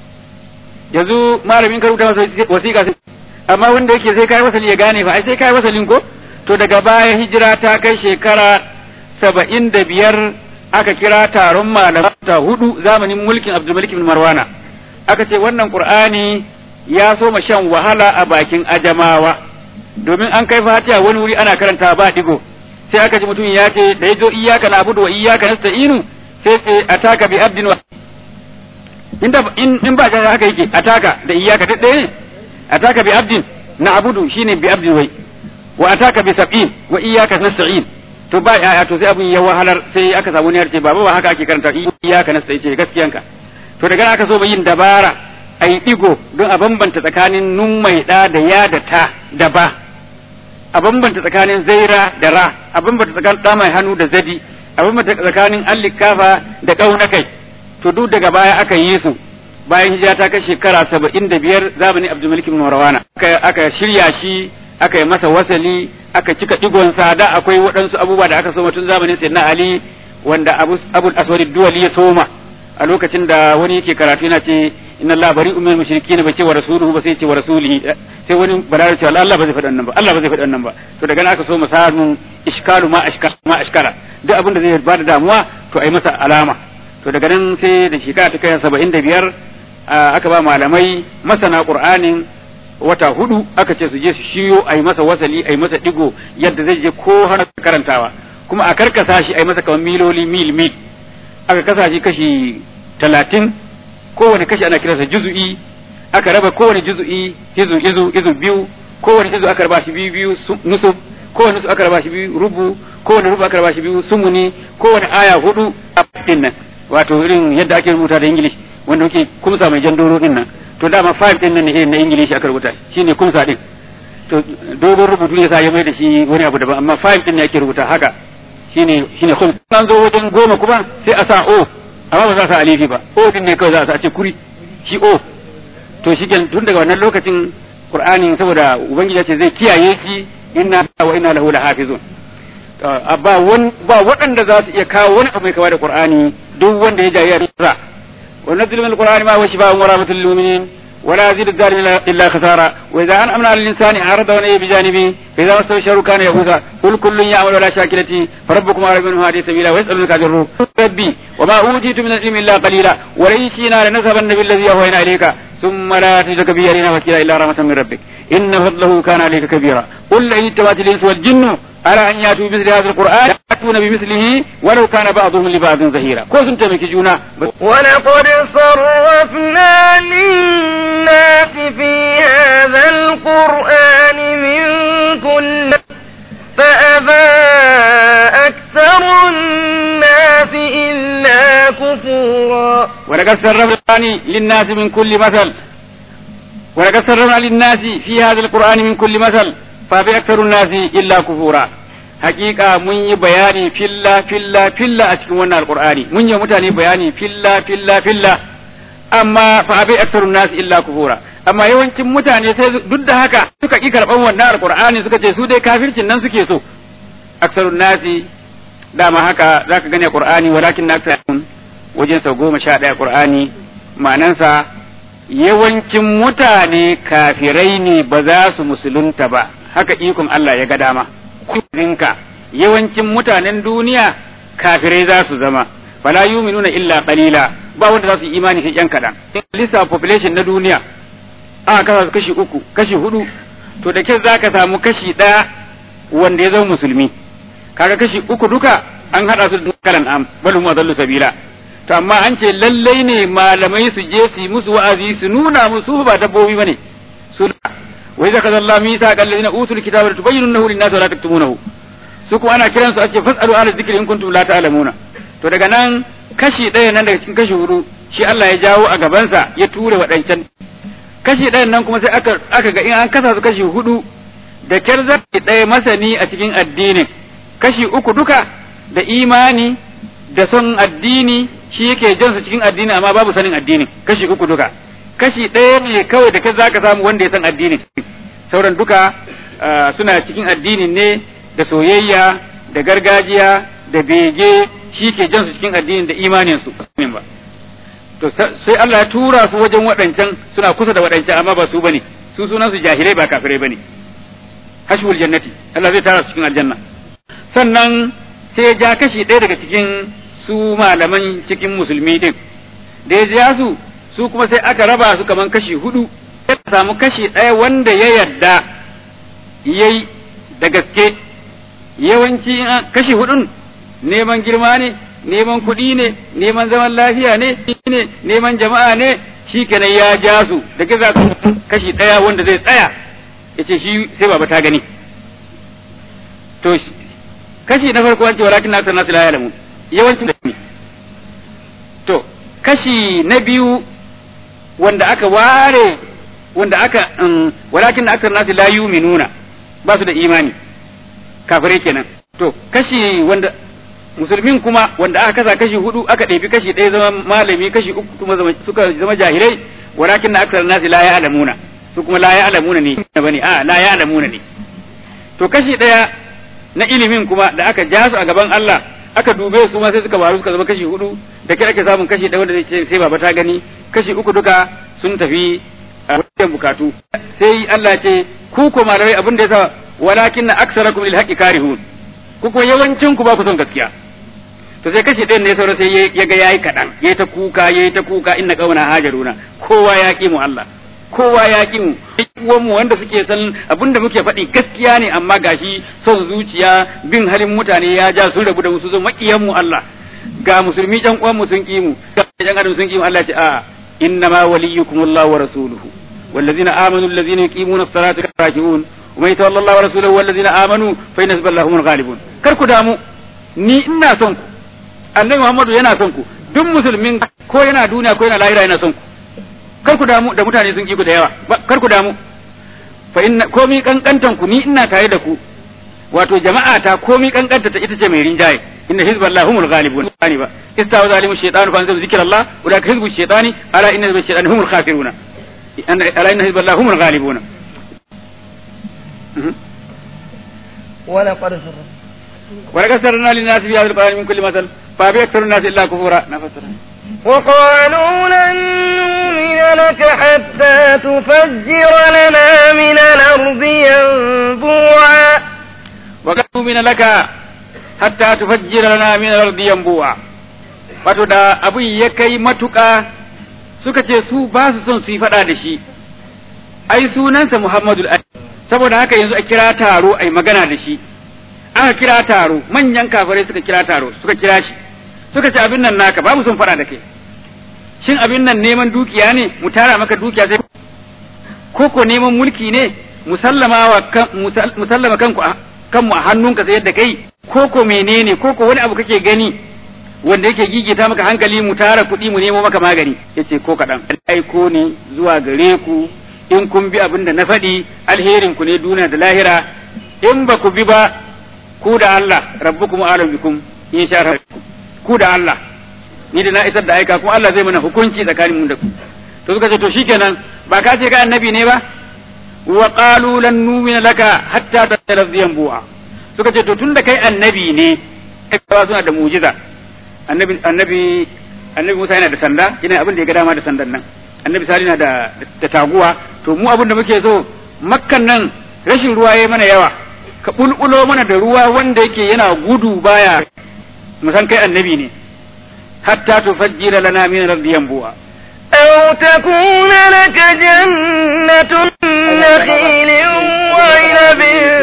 yanzu malamin ka rubuta masa wasiƙa amma wanda yake sai kai wasali ya gane fa ai sai kai wasalin ko to daga baya hijira ta kai shekara saba'in da biyar aka kira taron malamta hudu zamanin mulkin abdulmalik bin marwana aka ce wannan qur'ani ya so ma shan wahala a bakin ajamawa domin an kai fatiha wani wuri ana karanta ba digo sai aka ji mutum ya ce da yazo iyyaka na'budu wa iyyaka nasta'inu sai ce ataka bi abdin wa inda in in ba ga haka yake ataka da iyyaka ta ɗaya ataka bi abdin na'budu shine bi abdin wai wa ataka bi sab'in wa iyyaka nasta'in to ba ya to sai abun ya wahalar sai aka samu ne ce baba ba haka ake karanta iyyaka nasta'in ce gaskiyanka to daga aka so yin dabara ai digo don a bambanta tsakanin nun mai da da ya da ta da ba a bambanta tsakanin zaira da ra a bambanta tsakanin da mai hannu da zadi a bambanta tsakanin allikafa da kaunakai to duk daga baya aka yi su bayan hijira ta kai shekara saba'in da biyar zamanin abdulmalik bin marwana aka shirya shi aka yi masa wasali aka cika digonsa da akwai waɗansu abubuwa da aka soma tun zamanin sayyidina ali wanda abu abul aswad duwali ya soma a lokacin da wani yake karatu yana ce inna Allah bari umar mushriki ne bai ce wa rasuluhu ba sai ce wa rasulihi sai wani balarabe ce Allah ba zai faɗi wannan ba Allah ba zai faɗi wannan ba to daga nan aka so mu samu iskalu ma ashkara ma ashkara duk abin da zai bada damuwa to ai masa alama to daga nan sai da shekara ta kai saba'in da biyar aka ba malamai masana qur'anin wata hudu aka ce su je su shiyo ai masa wasali ai masa digo yadda zai je ko har karantawa kuma a karkasa shi ai masa kamar miloli mil mil aka kasa shi kashi talatin kowane kashi ana kiransa juzu'i aka raba kowane juzu'i izu izu izu biyu kowane izu aka raba shi biyu biyu nusub kowane nusub aka raba shi biyu rubu kowane rubu aka raba shi biyu sumuni kowane aya hudu a din nan wato irin yadda ake rubuta da ingilish wanda muke kumsa mai jan doro din nan to dama five din nan ne na ingilish aka rubuta shine kumsa din to dogon rubutu ne sa ya mai da shi wani abu daban amma five din ne ake rubuta haka shine shine khums an zo wajen goma kuma sai a sa o amma ba za a sa alifi ba o din ne kawai za a sa a ce kuri shi o to shi tun daga wannan lokacin qur'ani saboda ubangiji ce zai kiyaye shi inna wa inna lahu lahafizun ba wan ba waɗanda za su iya kawo wani abu mai kama da qur'ani duk wanda ya jayi sa wa nazil min alqur'ani ma huwa shifaa'un wa rahmatul lil mu'minin ولا يزيد الظالمين الا خسارا واذا انعمنا على الانسان اعرض ونأى بجانبه فاذا مسه الشر كان يئوسا قل كل يعمل ولا شاكلتي فربكم اعلم منه هذه سبيلا ويسالونك عن الروح ربي وما اوتيت من العلم الا قليلا ولئن شئنا لنذهبن بالذي اوحينا اليك ثم لا تجد به علينا وكيلا الا رحمه من ربك ان فضله كان عليك كبيرا قل لئن اتبعت الانس والجن على ان ياتوا بمثل هذا القران ياتون بمثله ولو كان بعضهم لبعض زهيرا كو سنت ميكي جونا ولقد صرفنا للناس في هذا القرآن من كل فأبى أكثر الناس إلا كفورا ولقد صرفنا للناس من كل مثل ولقد صرفنا للناس في هذا القرآن من كل مثل فأبى أكثر الناس إلا كفورا hakika mun yi bayani filla filla filla a cikin wannan alqur'ani mun yi mutane bayani filla filla filla amma fa abi aksarun nas illa kufura amma yawancin mutane sai duk da haka suka ki karban wannan alqur'ani suka ce su dai kafircin nan suke so aksarun nasi dama haka zaka gane qur'ani walakin aksarun wajen sau goma sha ɗaya qur'ani ma'anansa yawancin mutane kafirai ne ba za su musulunta ba haka ikon Allah ya ga dama kurinka yawancin mutanen duniya kafirai za su zama fala yuminuna illa qalila ba wanda za su yi imani sai yan kadan lissa population na duniya aka kasa su kashi uku kashi hudu to da kyau zaka samu kashi ɗaya wanda ya zama musulmi kaga kashi uku duka an hada su da kalan am bal hum adallu sabila to amma an ce lallai ne malamai su je su yi musu wa'azi su nuna musu ba dabbobi bane su وإذا كذا الله ميثاق الذين أوتوا الكتاب لتبيننه للناس ولا تكتمونه su kuma ana kiransu a ce fasalu ala zikri in kuntum la ta'lamuna to daga nan kashi ɗaya nan daga cikin kashi hudu shi Allah ya jawo a gabansa ya ture waɗancan kashi ɗayan nan kuma sai aka aka ga in an kasa su kashi hudu da kyar zaki ɗaya masani a cikin addinin kashi uku duka da imani da son addini shi yake jan su cikin addini amma babu sanin addini kashi uku duka kashi ɗaya ne kawai da kai za ka samu wanda ya san addini sauran duka suna cikin addinin ne da soyayya da gargajiya da bege shi ke jan su cikin addinin da imanin su ba to sai Allah ya tura su wajen waɗancan suna kusa da waɗancan amma ba su bane su sunan su jahilai ba kafirai bane hashwul jannati Allah zai tara su cikin aljanna sannan sai ya ja kashi ɗaya daga cikin su malaman cikin musulmi din da ya ja su su kuma sai aka raba su kaman kashi hudu ya samu kashi ɗaya wanda ya yarda yayi da gaske yawanci kashi hudun neman girma ne neman kuɗi ne neman zaman lafiya ne ne neman jama'a ne shi kenan ya ja su da kiza kashi ɗaya wanda zai tsaya ya ce shi sai baba ta gani to kashi na farko an ce walakin na nasu la ya'lamun yawancin da to kashi na biyu wanda aka ware wanda aka walakin aksar nasu la yuminuna ba su da imani kafirai kenan to kashi wanda musulmin kuma wanda aka kasa kashi hudu aka ɗebi kashi ɗaya zama malami kashi uku kuma suka zama jahilai walakin na aksar nasu la ya'lamuna su kuma la ya'lamuna ne bane a la ya'lamuna ne to kashi ɗaya na ilimin kuma da aka ja su a gaban Allah aka dube su ma sai suka baru suka zama kashi hudu da kai ake samun kashi ɗaya wanda zai ce sai baba ta gani kashi uku duka sun tafi a wajen bukatu sai Allah ya ce ku ko malamai abin da yasa walakin aksarakum lil haqqi karihun ku ko yawancin ku ba ku son gaskiya to sai kashi ɗayan ne saura sai ya ga yayi kaɗan yayi ta kuka yayi ta kuka inna qauna hajaruna kowa ya ki mu Allah kowa ya ki mu uwan mu wanda suke san abinda muke faɗi gaskiya ne amma gashi son zuciya bin halin mutane ya ja sun rabu da mu su zo makiyan mu Allah ga musulmi ɗan uwan mu sun ki mu ɗan adam sun ki mu Allah ya ce a inna ma waliyukum Allah wa rasuluhu والذين آمنوا الذين يقيمون الصلاة راكعون ومن يتولى الله ورسوله والذين آمنوا فإن حزب الله هم الغالبون كركو دامو ni ina son ku annabi Muhammadu yana son ku duk musulmin ko yana duniya ko yana lahira yana son ku kar ku damu da mutane sun ki ku da yawa kar ku damu fa inna komi kankantan ku ni ina tare da ku wato jama'a ta komi kankanta ta ita ce mai rinjaye inna hizballahi humul ghalibun ani ba istawa zalimu shaytanu fa anzal zikrallah ulaka hizbu shaytani ala inna hizbu shaytani humul khafiruna ala inna hizballahi humul ghalibuna ولقد سر ولقد سرنا للناس في هذا القرآن من كل مثل فأبي أكثر الناس إلا كفورا نفسر وقالوا لن نؤمن لك حتى تفجر لنا من الأرض ينبوعا وقالوا من لك حتى تفجر لنا من الأرض ينبوعا wato da abin ya kai matuƙa suka ce su ba su son su yi faɗa da shi ai sunansa Muhammadu saboda haka yanzu a kira taro ai magana da shi aka kira taro manyan kafirai suka kira taro suka kira shi suka ce abin nan naka babu son faɗa da kai shin abin nan neman dukiya ne mu tara maka dukiya sai ko ko neman mulki ne musallama wa kan musallama kanku kanmu a hannunka sai yadda kai ko ko menene ko ko wani abu kake gani wanda yake gigita maka hankali mu tara kuɗi mu nemo maka magani yace ko kaɗan aiko ne zuwa gare ku in kun bi abin da na faɗi alherin ku ne duniya da lahira in ba ku bi ba ku da Allah rabbukum a'lam bikum in sha ku da Allah ni da na isar da aika kuma Allah zai mana hukunci tsakanin mu da ku to suka ce to shikenan ba ka ce ka annabi ne ba wa qalu lan nu'mina laka hatta tattalazziyan bu'a suka ce to tunda kai annabi ne kai suna da mu'jiza annabi annabi annabi Musa yana da sanda yana abin da ya ga dama da sandan nan annabi Sali na da da taguwa to mu abin da muke so makkan nan rashin ruwa yayi mana yawa ka bulbulo mana da ruwa wanda yake yana gudu baya mu san kai annabi ne hatta tufajjira lana min al-ardi yanbu'a أو تكون لك جنة من نخيل وعنب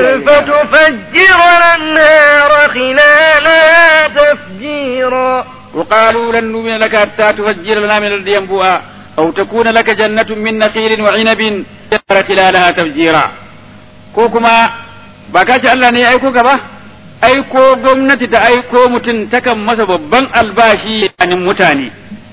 فتفجر الأنهار خلالها تفجيرا وقالوا لن نؤمن لك حتى تفجر لنا من الأرض ينبوعا أو تكون لك جنة من نخيل وعنب خلالها تفجيرا كوكما بكاش الله ne aiko ka ba aiko gwamnati ta aiko mutum takan masa babban albashi a mutane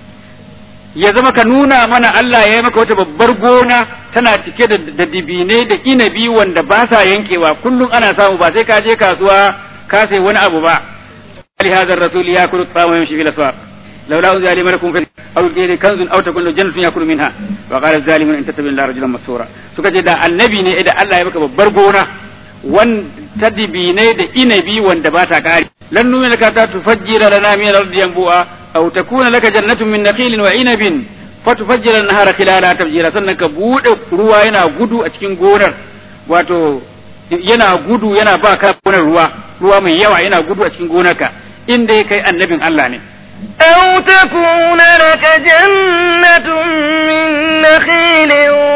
ya zama ka nuna mana Allah ya yi maka wata babbar gona tana cike da dibine da inabi wanda ba sa yankewa kullum ana samu ba sai ka je kasuwa ka sai wani abu ba ali hadha ar-rasul yakulu at-ta'ama yamshi fil aswaq laula unzila alayhi malakun fi aw qila kanzun aw takun lahu jannatun yakulu minha wa qala az-zalimun in tattabi illa rajulan masura suka ce da annabi ne da Allah ya maka babbar gona wan ta dibine da inabi wanda ba ta kare lan numina ka ta tufajjira lana min al-ardi yanbu'a أو تكون لك جنة من نخيل وعنب فتفجر النهار خلالها تفجيرا sannan ka bude ruwa yana gudu a cikin gonar wato yana gudu yana ba ka gonar ruwa ruwa mai yawa yana gudu a cikin gonarka inda ya kai annabin Allah ne أو تكون لك جنة من نخيل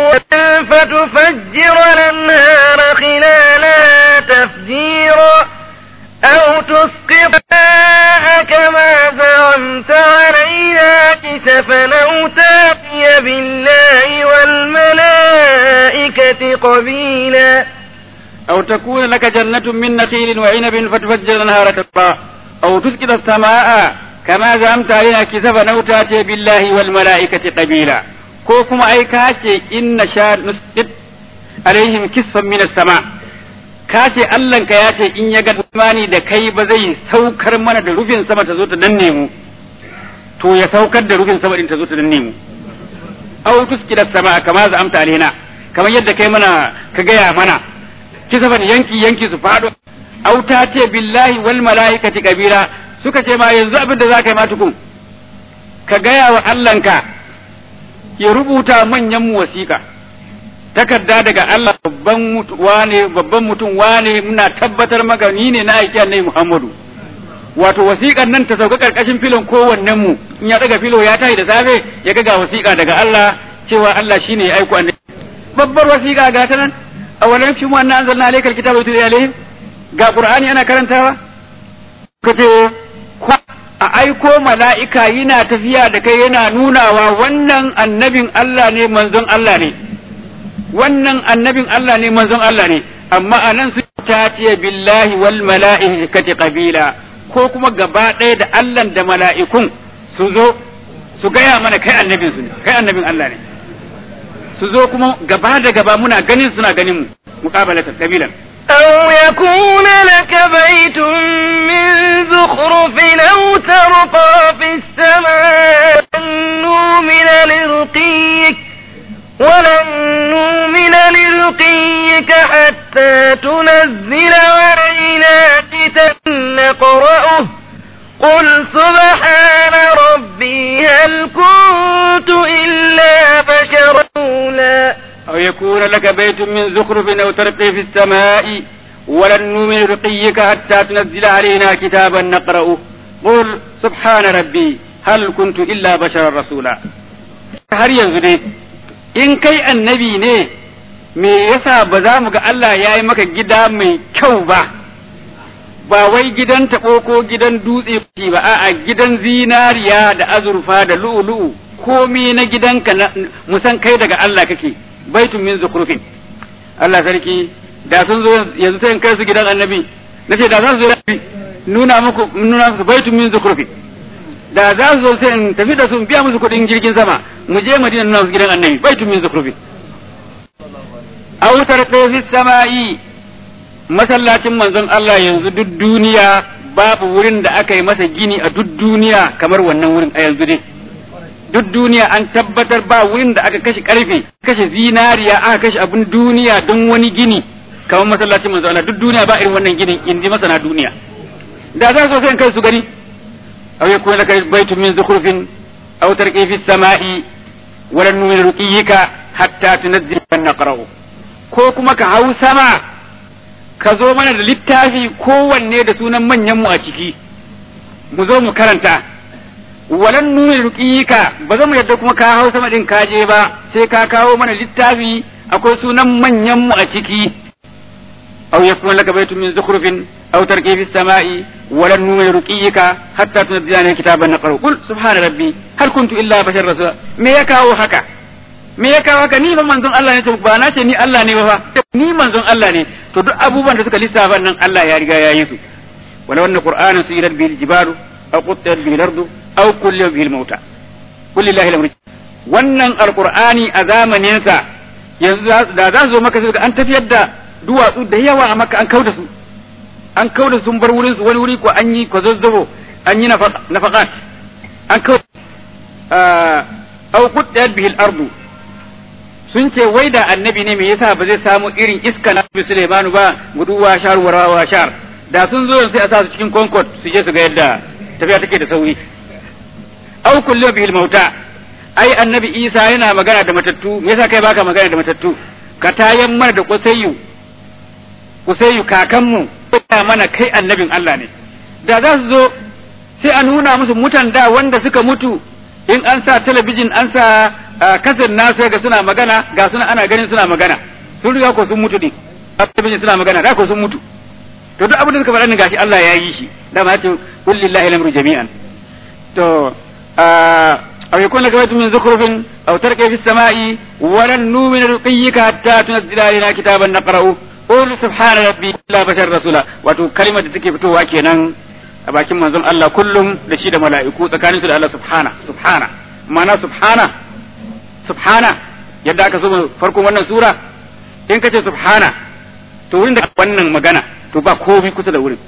فتفجر الأنهار خلالها تفجيرا أو تسقط كما زعمت علينا كسفا أو تأتي بالله والملائكة قبيلا أو تكون لك جنة من نخيل وعنب فتفجر النهار تقطع أو تسقط السماء كما زعمت علينا كسفا أو تأتي بالله والملائكة قبيلا كوكما أي كاشي إن شاء نسقط عليهم كسفا من السماء ka ce Allahnka ya ce in ya ga imani da kai ba zai saukar mana da rufin sama ta zo ta danne mu to ya saukar da rufin sama din ta zo ta danne mu aw tuski da sama kama za amta alaina kamar yadda kai mana ka gaya mana kisa ban yanki yanki su fado aw ta ce billahi wal malaikati kabira suka ce ma yanzu abin da za ka yi ma tukun ka gaya wa Allahnka ya rubuta manyan mu wasiƙa takarda daga Allah babban wane babban mutum wane muna tabbatar maka ni ne na aiki annabi Muhammadu wato wasiƙar nan ta sauka karkashin filon kowannen mu in ya daga filo ya tashi da safe ya ga ga wasiƙa daga Allah cewa Allah shine ya aiko annabi babbar wasiƙa ga ta nan awalan fi mu anna anzalna alayka alkitaba yutli alayhim ga qur'ani ana karantawa kace a aiko mala'ika yana tafiya da kai yana nunawa wannan annabin Allah ne manzon Allah ne wannan annabin Allah ne manzon Allah ne amma a nan su ta ce billahi wal mala'ikati qabila ko kuma gaba ɗaya da Allah da mala'ikun su zo su gaya mana kai annabin su ne kai annabin Allah ne su zo kuma gaba da gaba muna ganin suna ganin mu muqabalata kabilan أو يكون لك بيت من زخرف أو ترقى في السماء نؤمن لرقيك ولن نؤمن لرقيك حتى تنزل علينا كتاب نقرأه قل سبحان ربي هل كنت إلا بشرا رسولا أو يكون لك بيت من زخرف أو ترقي في السماء ولن نؤمن رقيك حتى تنزل علينا كتابا نقرأه قل سبحان ربي هل كنت إلا بشرا رسولا har yanzu dai in kai annabi ne me yasa ba za mu ga Allah ya yi maka gida mai kyau ba ba wai gidan taɓo ko gidan dutse ba a'a gidan zinariya da azurfa da lu'ulu'u komai na gidanka na musan kai daga Allah kake baitun min zukrufin Allah sarki da sun zo yanzu sai in kai su gidan annabi nace da za su zo nuna muku nuna muku baitun min zukrufin da za su zo sai in tafi da su in biya musu kuɗin jirgin sama mu je Madina nuna musu gidan annabi baitun min zukrufin aw tarqi fi samai masallacin manzon Allah yanzu duk duniya babu wurin da aka yi masa gini a duk duniya kamar wannan wurin a yanzu dai duk duniya an tabbatar ba wurin da aka kashe karfe kashe zinariya aka kashe abin duniya don wani gini kamar masallacin manzo Allah duk duniya ba irin wannan ginin in ji masana duniya da za su sai kai su gani aw yakun laka baytun min zukhrufin aw tarqi fi samai wa lan nu'min ruqiyika hatta tunzila naqra'u ko kuma ka hau sama ka zo mana da littafi kowanne da sunan manyan mu a ciki mu zo mu karanta walan nuna ruqiyika ba za mu yadda kuma ka hau sama din kaje ba sai ka kawo mana littafi akwai sunan manyan mu a ciki aw yakun laka baytun min zukhrufin aw tarqi fis sama'i walan nuna ruqiyika hatta tunzila kitaban naqra qul subhana rabbi hal kuntu illa bashar rasul me ya kawo haka me ya kawo haka ni ba manzon Allah ne to ba na ce ni Allah ne ba fa ni manzon Allah ne to duk abubuwan da suka lissafa nan Allah ya riga ya yi su wala wannan qur'anin suyirat bil jibalu aw quttat bil ardu aw kullu bil mauta kulli lillahi al wannan alqur'ani a zamanin sa yanzu da za su zo maka sai an tafiyar da duwatsu da yawa a maka an kauda su an kauda sun bar wurin su wani wuri ko an yi ko zazzabo an yi nafaqat an kauda aw quttat bil ardu sun ce wai da annabi ne me yasa ba zai samu irin iska na Nabi Sulaimanu ba guduwa shar warawa shar da sun zo sai a sa su cikin concord su je su ga yadda tafiya take da sauri aw kullu bil mauta ai annabi Isa yana magana da matattu me yasa kai baka magana da matattu ka tayan mana da kusayyu kusayyu kakanmu ya mana kai annabin Allah ne da za su zo sai a nuna musu mutan da wanda suka mutu in an sa talabijin an sa kasar na sai ga suna magana ga suna ana ganin suna magana sun riga ko sun mutu din talabijin suna magana da ko sun mutu to duk abin da suka faɗa ne gashi Allah ya yi shi dama ya ce qul lillahi al-amru jami'an to aw yakun laka baytun min zukhrufin aw tarqa fi as-sama'i wa lan nu'mina ruqiyyika hatta tunzila alaina kitaban naqra'u qul subhana rabbi la bashar rasula wato kalimar da take fitowa kenan a bakin manzon Allah kullum da shi da mala'iku tsakanin su da Allah subhana subhana ma'ana subhana subhana yadda aka so farkon wannan sura in kace subhana to wurin da wannan magana to ba komai kusa da wurin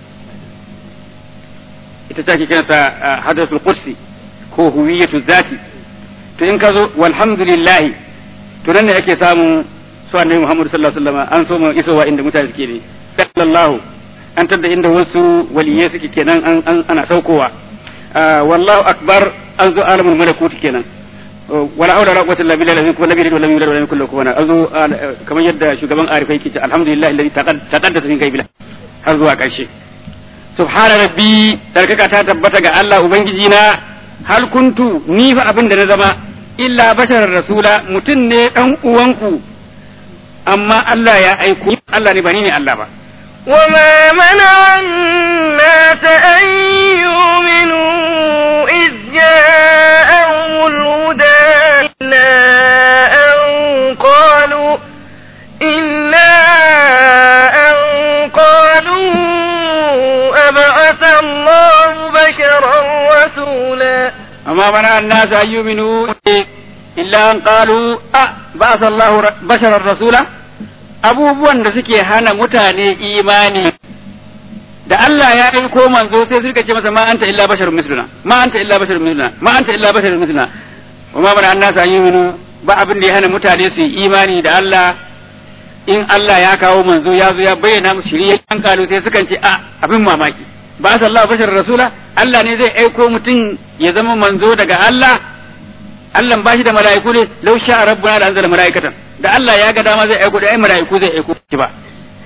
ita ce ake kiranta hadratul qudsi ko huwiyatu zati to in ka zo walhamdulillah to nan ne ake samu su annabi Muhammad sallallahu alaihi wasallam an so mu isowa inda mutane suke ne sallallahu an tadda inda wasu waliyai suke kenan an ana saukowa wallahu akbar an zo alamul malakut kenan wala haula wala quwwata illa billahi ko nabi da lam yulad wa lam yakul lahu kufuwan an zo kamar yadda shugaban arifai ke ce alhamdulillah alladhi taqaddasa min gaibi har zuwa karshe subhana rabbi tarkaka ta tabbata ga Allah ubangiji na hal kuntu ni fa abin da na zama illa basharar rasula mutum ne dan uwanku amma Allah ya aiko Allah ne ba ni ne Allah ba وما منع الناس أن يؤمنوا إذ جاءهم الهدى إلا أن قالوا إلا أن قالوا أبعث الله بشرا رسولا أما منع الناس أن يؤمنوا إلا أن قالوا أه بعث الله بشرا رسولا abubuwan da suke hana mutane imani da Allah ya aiko manzo sai suka ce masa ma anta illa basharun misluna ma anta illa basharun misluna ma anta illa basharun misluna wa ma bana annasa yu'minu ba abin da ya hana mutane su yi imani da Allah in Allah ya kawo manzo ya zo ya bayyana musu shirye an kalu sai sukan ce a abin mamaki ba sallahu bashar rasula Allah ne zai aiko mutum ya zama manzo daga Allah Allah ba shi da mala'iku ne law sha rabbuna da anzala mala'ikatan da Allah ya ga dama zai aiko da ai mala'iku zai aiko shi ba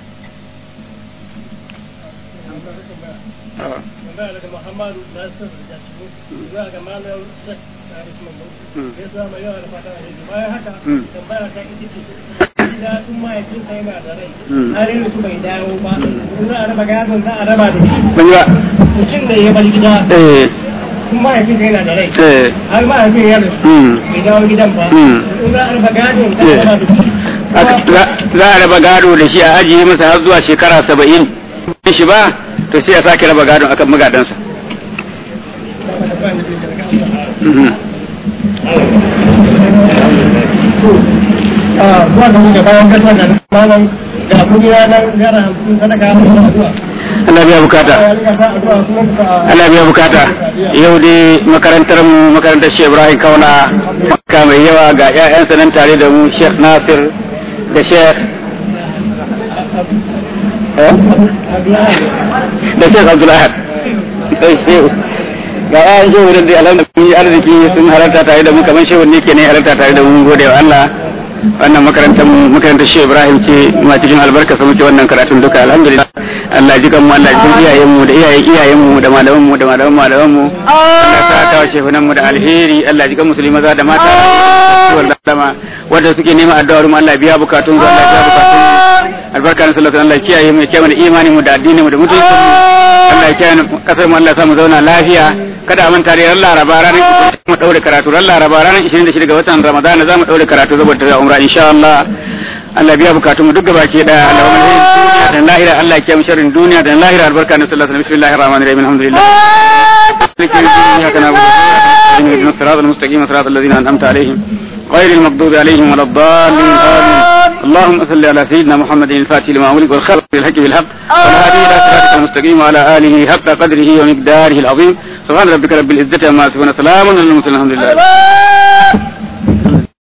Muhammadu Nasir da shi zuwa ga malam Sheikh Arif Mamman ya zuwa mai yawa da fata a yanzu bayan haka tambaya ta ita ce gida sun mahaifinsa yana da rai har yanzu bai dawo ba in za a raba gadon za a raba da shi ban yi ba mutum da ya bar gida eh sun mahaifinsa yana da rai eh har mahaifin ya rasu mm. bai dawo gidan ba Mm. in za a raba gadon za a raba da shi Aka- za za a raba gado da shi a ajiye masa har zuwa shekara saba'in shi ba to sai a sake raba gadon akan magadansa Mhm. Ah, zuwa ga mu da bayan gasa da malam ga kudi ranar naira hamsin sadaka a zuwa Allah biya bukata Allah biya bukata yau dai makarantar mu makarantar Sheikh Ibrahim Kauna maka mai yawa ga ƴaƴansa nan tare da mu Sheikh Nasir da Sheikh eh? da Sheikh Abdul Ahad sai shehu ga ƴaƴan shehu da dai alhamdulillah arziki sun halarta tare da mu kamar shehu ne ke ne halarta tare da mu mun gode wa Allah wannan makarantar mu makarantar Sheikh Ibrahim ce ma cikin albarka sa muke wannan karatun duka alhamdulillah Allah ji kan mu Allah ji iyayen mu da iyayen iyayen mu da malaman mu da malaman malaman mu Allah ta kawo shehunan mu da alheri Allah ji kan musulmi maza da mata wallahi dama wanda suke neman addu'ar mu Allah biya bukatun su Allah biya bukatun mu albarka na sallallahu Allah kiyaye mu kiyaye mu da imanin mu da addinin mu da mutuncin mu Allah ya kiyaye mu kasar mu Allah ya sa mu zauna lafiya kada a manta da ran Laraba ranar mu daure karatu ran Laraba ranar 26 ga watan Ramadan za mu daure karatu saboda tafiya umra insha Allah Allah biya bukatun mu duk gaba ke da Allah wa mulkin duniya da lahira Allah ya kiyaye mu sharrin duniya da lahira albarka na sallallahu alaihi bismillahir rahmanir rahim alhamdulillah إياك نعبد اهدنا الصراط المستقيم صراط الذين أنعمت عليهم غير المغضوب عليهم ولا الضالين آمين اللهم صل على سيدنا محمد الفاتح لما أملك والخلق بالحق بالحق والهادي إلى صراطك المستقيم وعلى آله حق قدره ومقداره العظيم سبحان ربك رب العزة عما يصفون سلام على المرسلين الحمد لله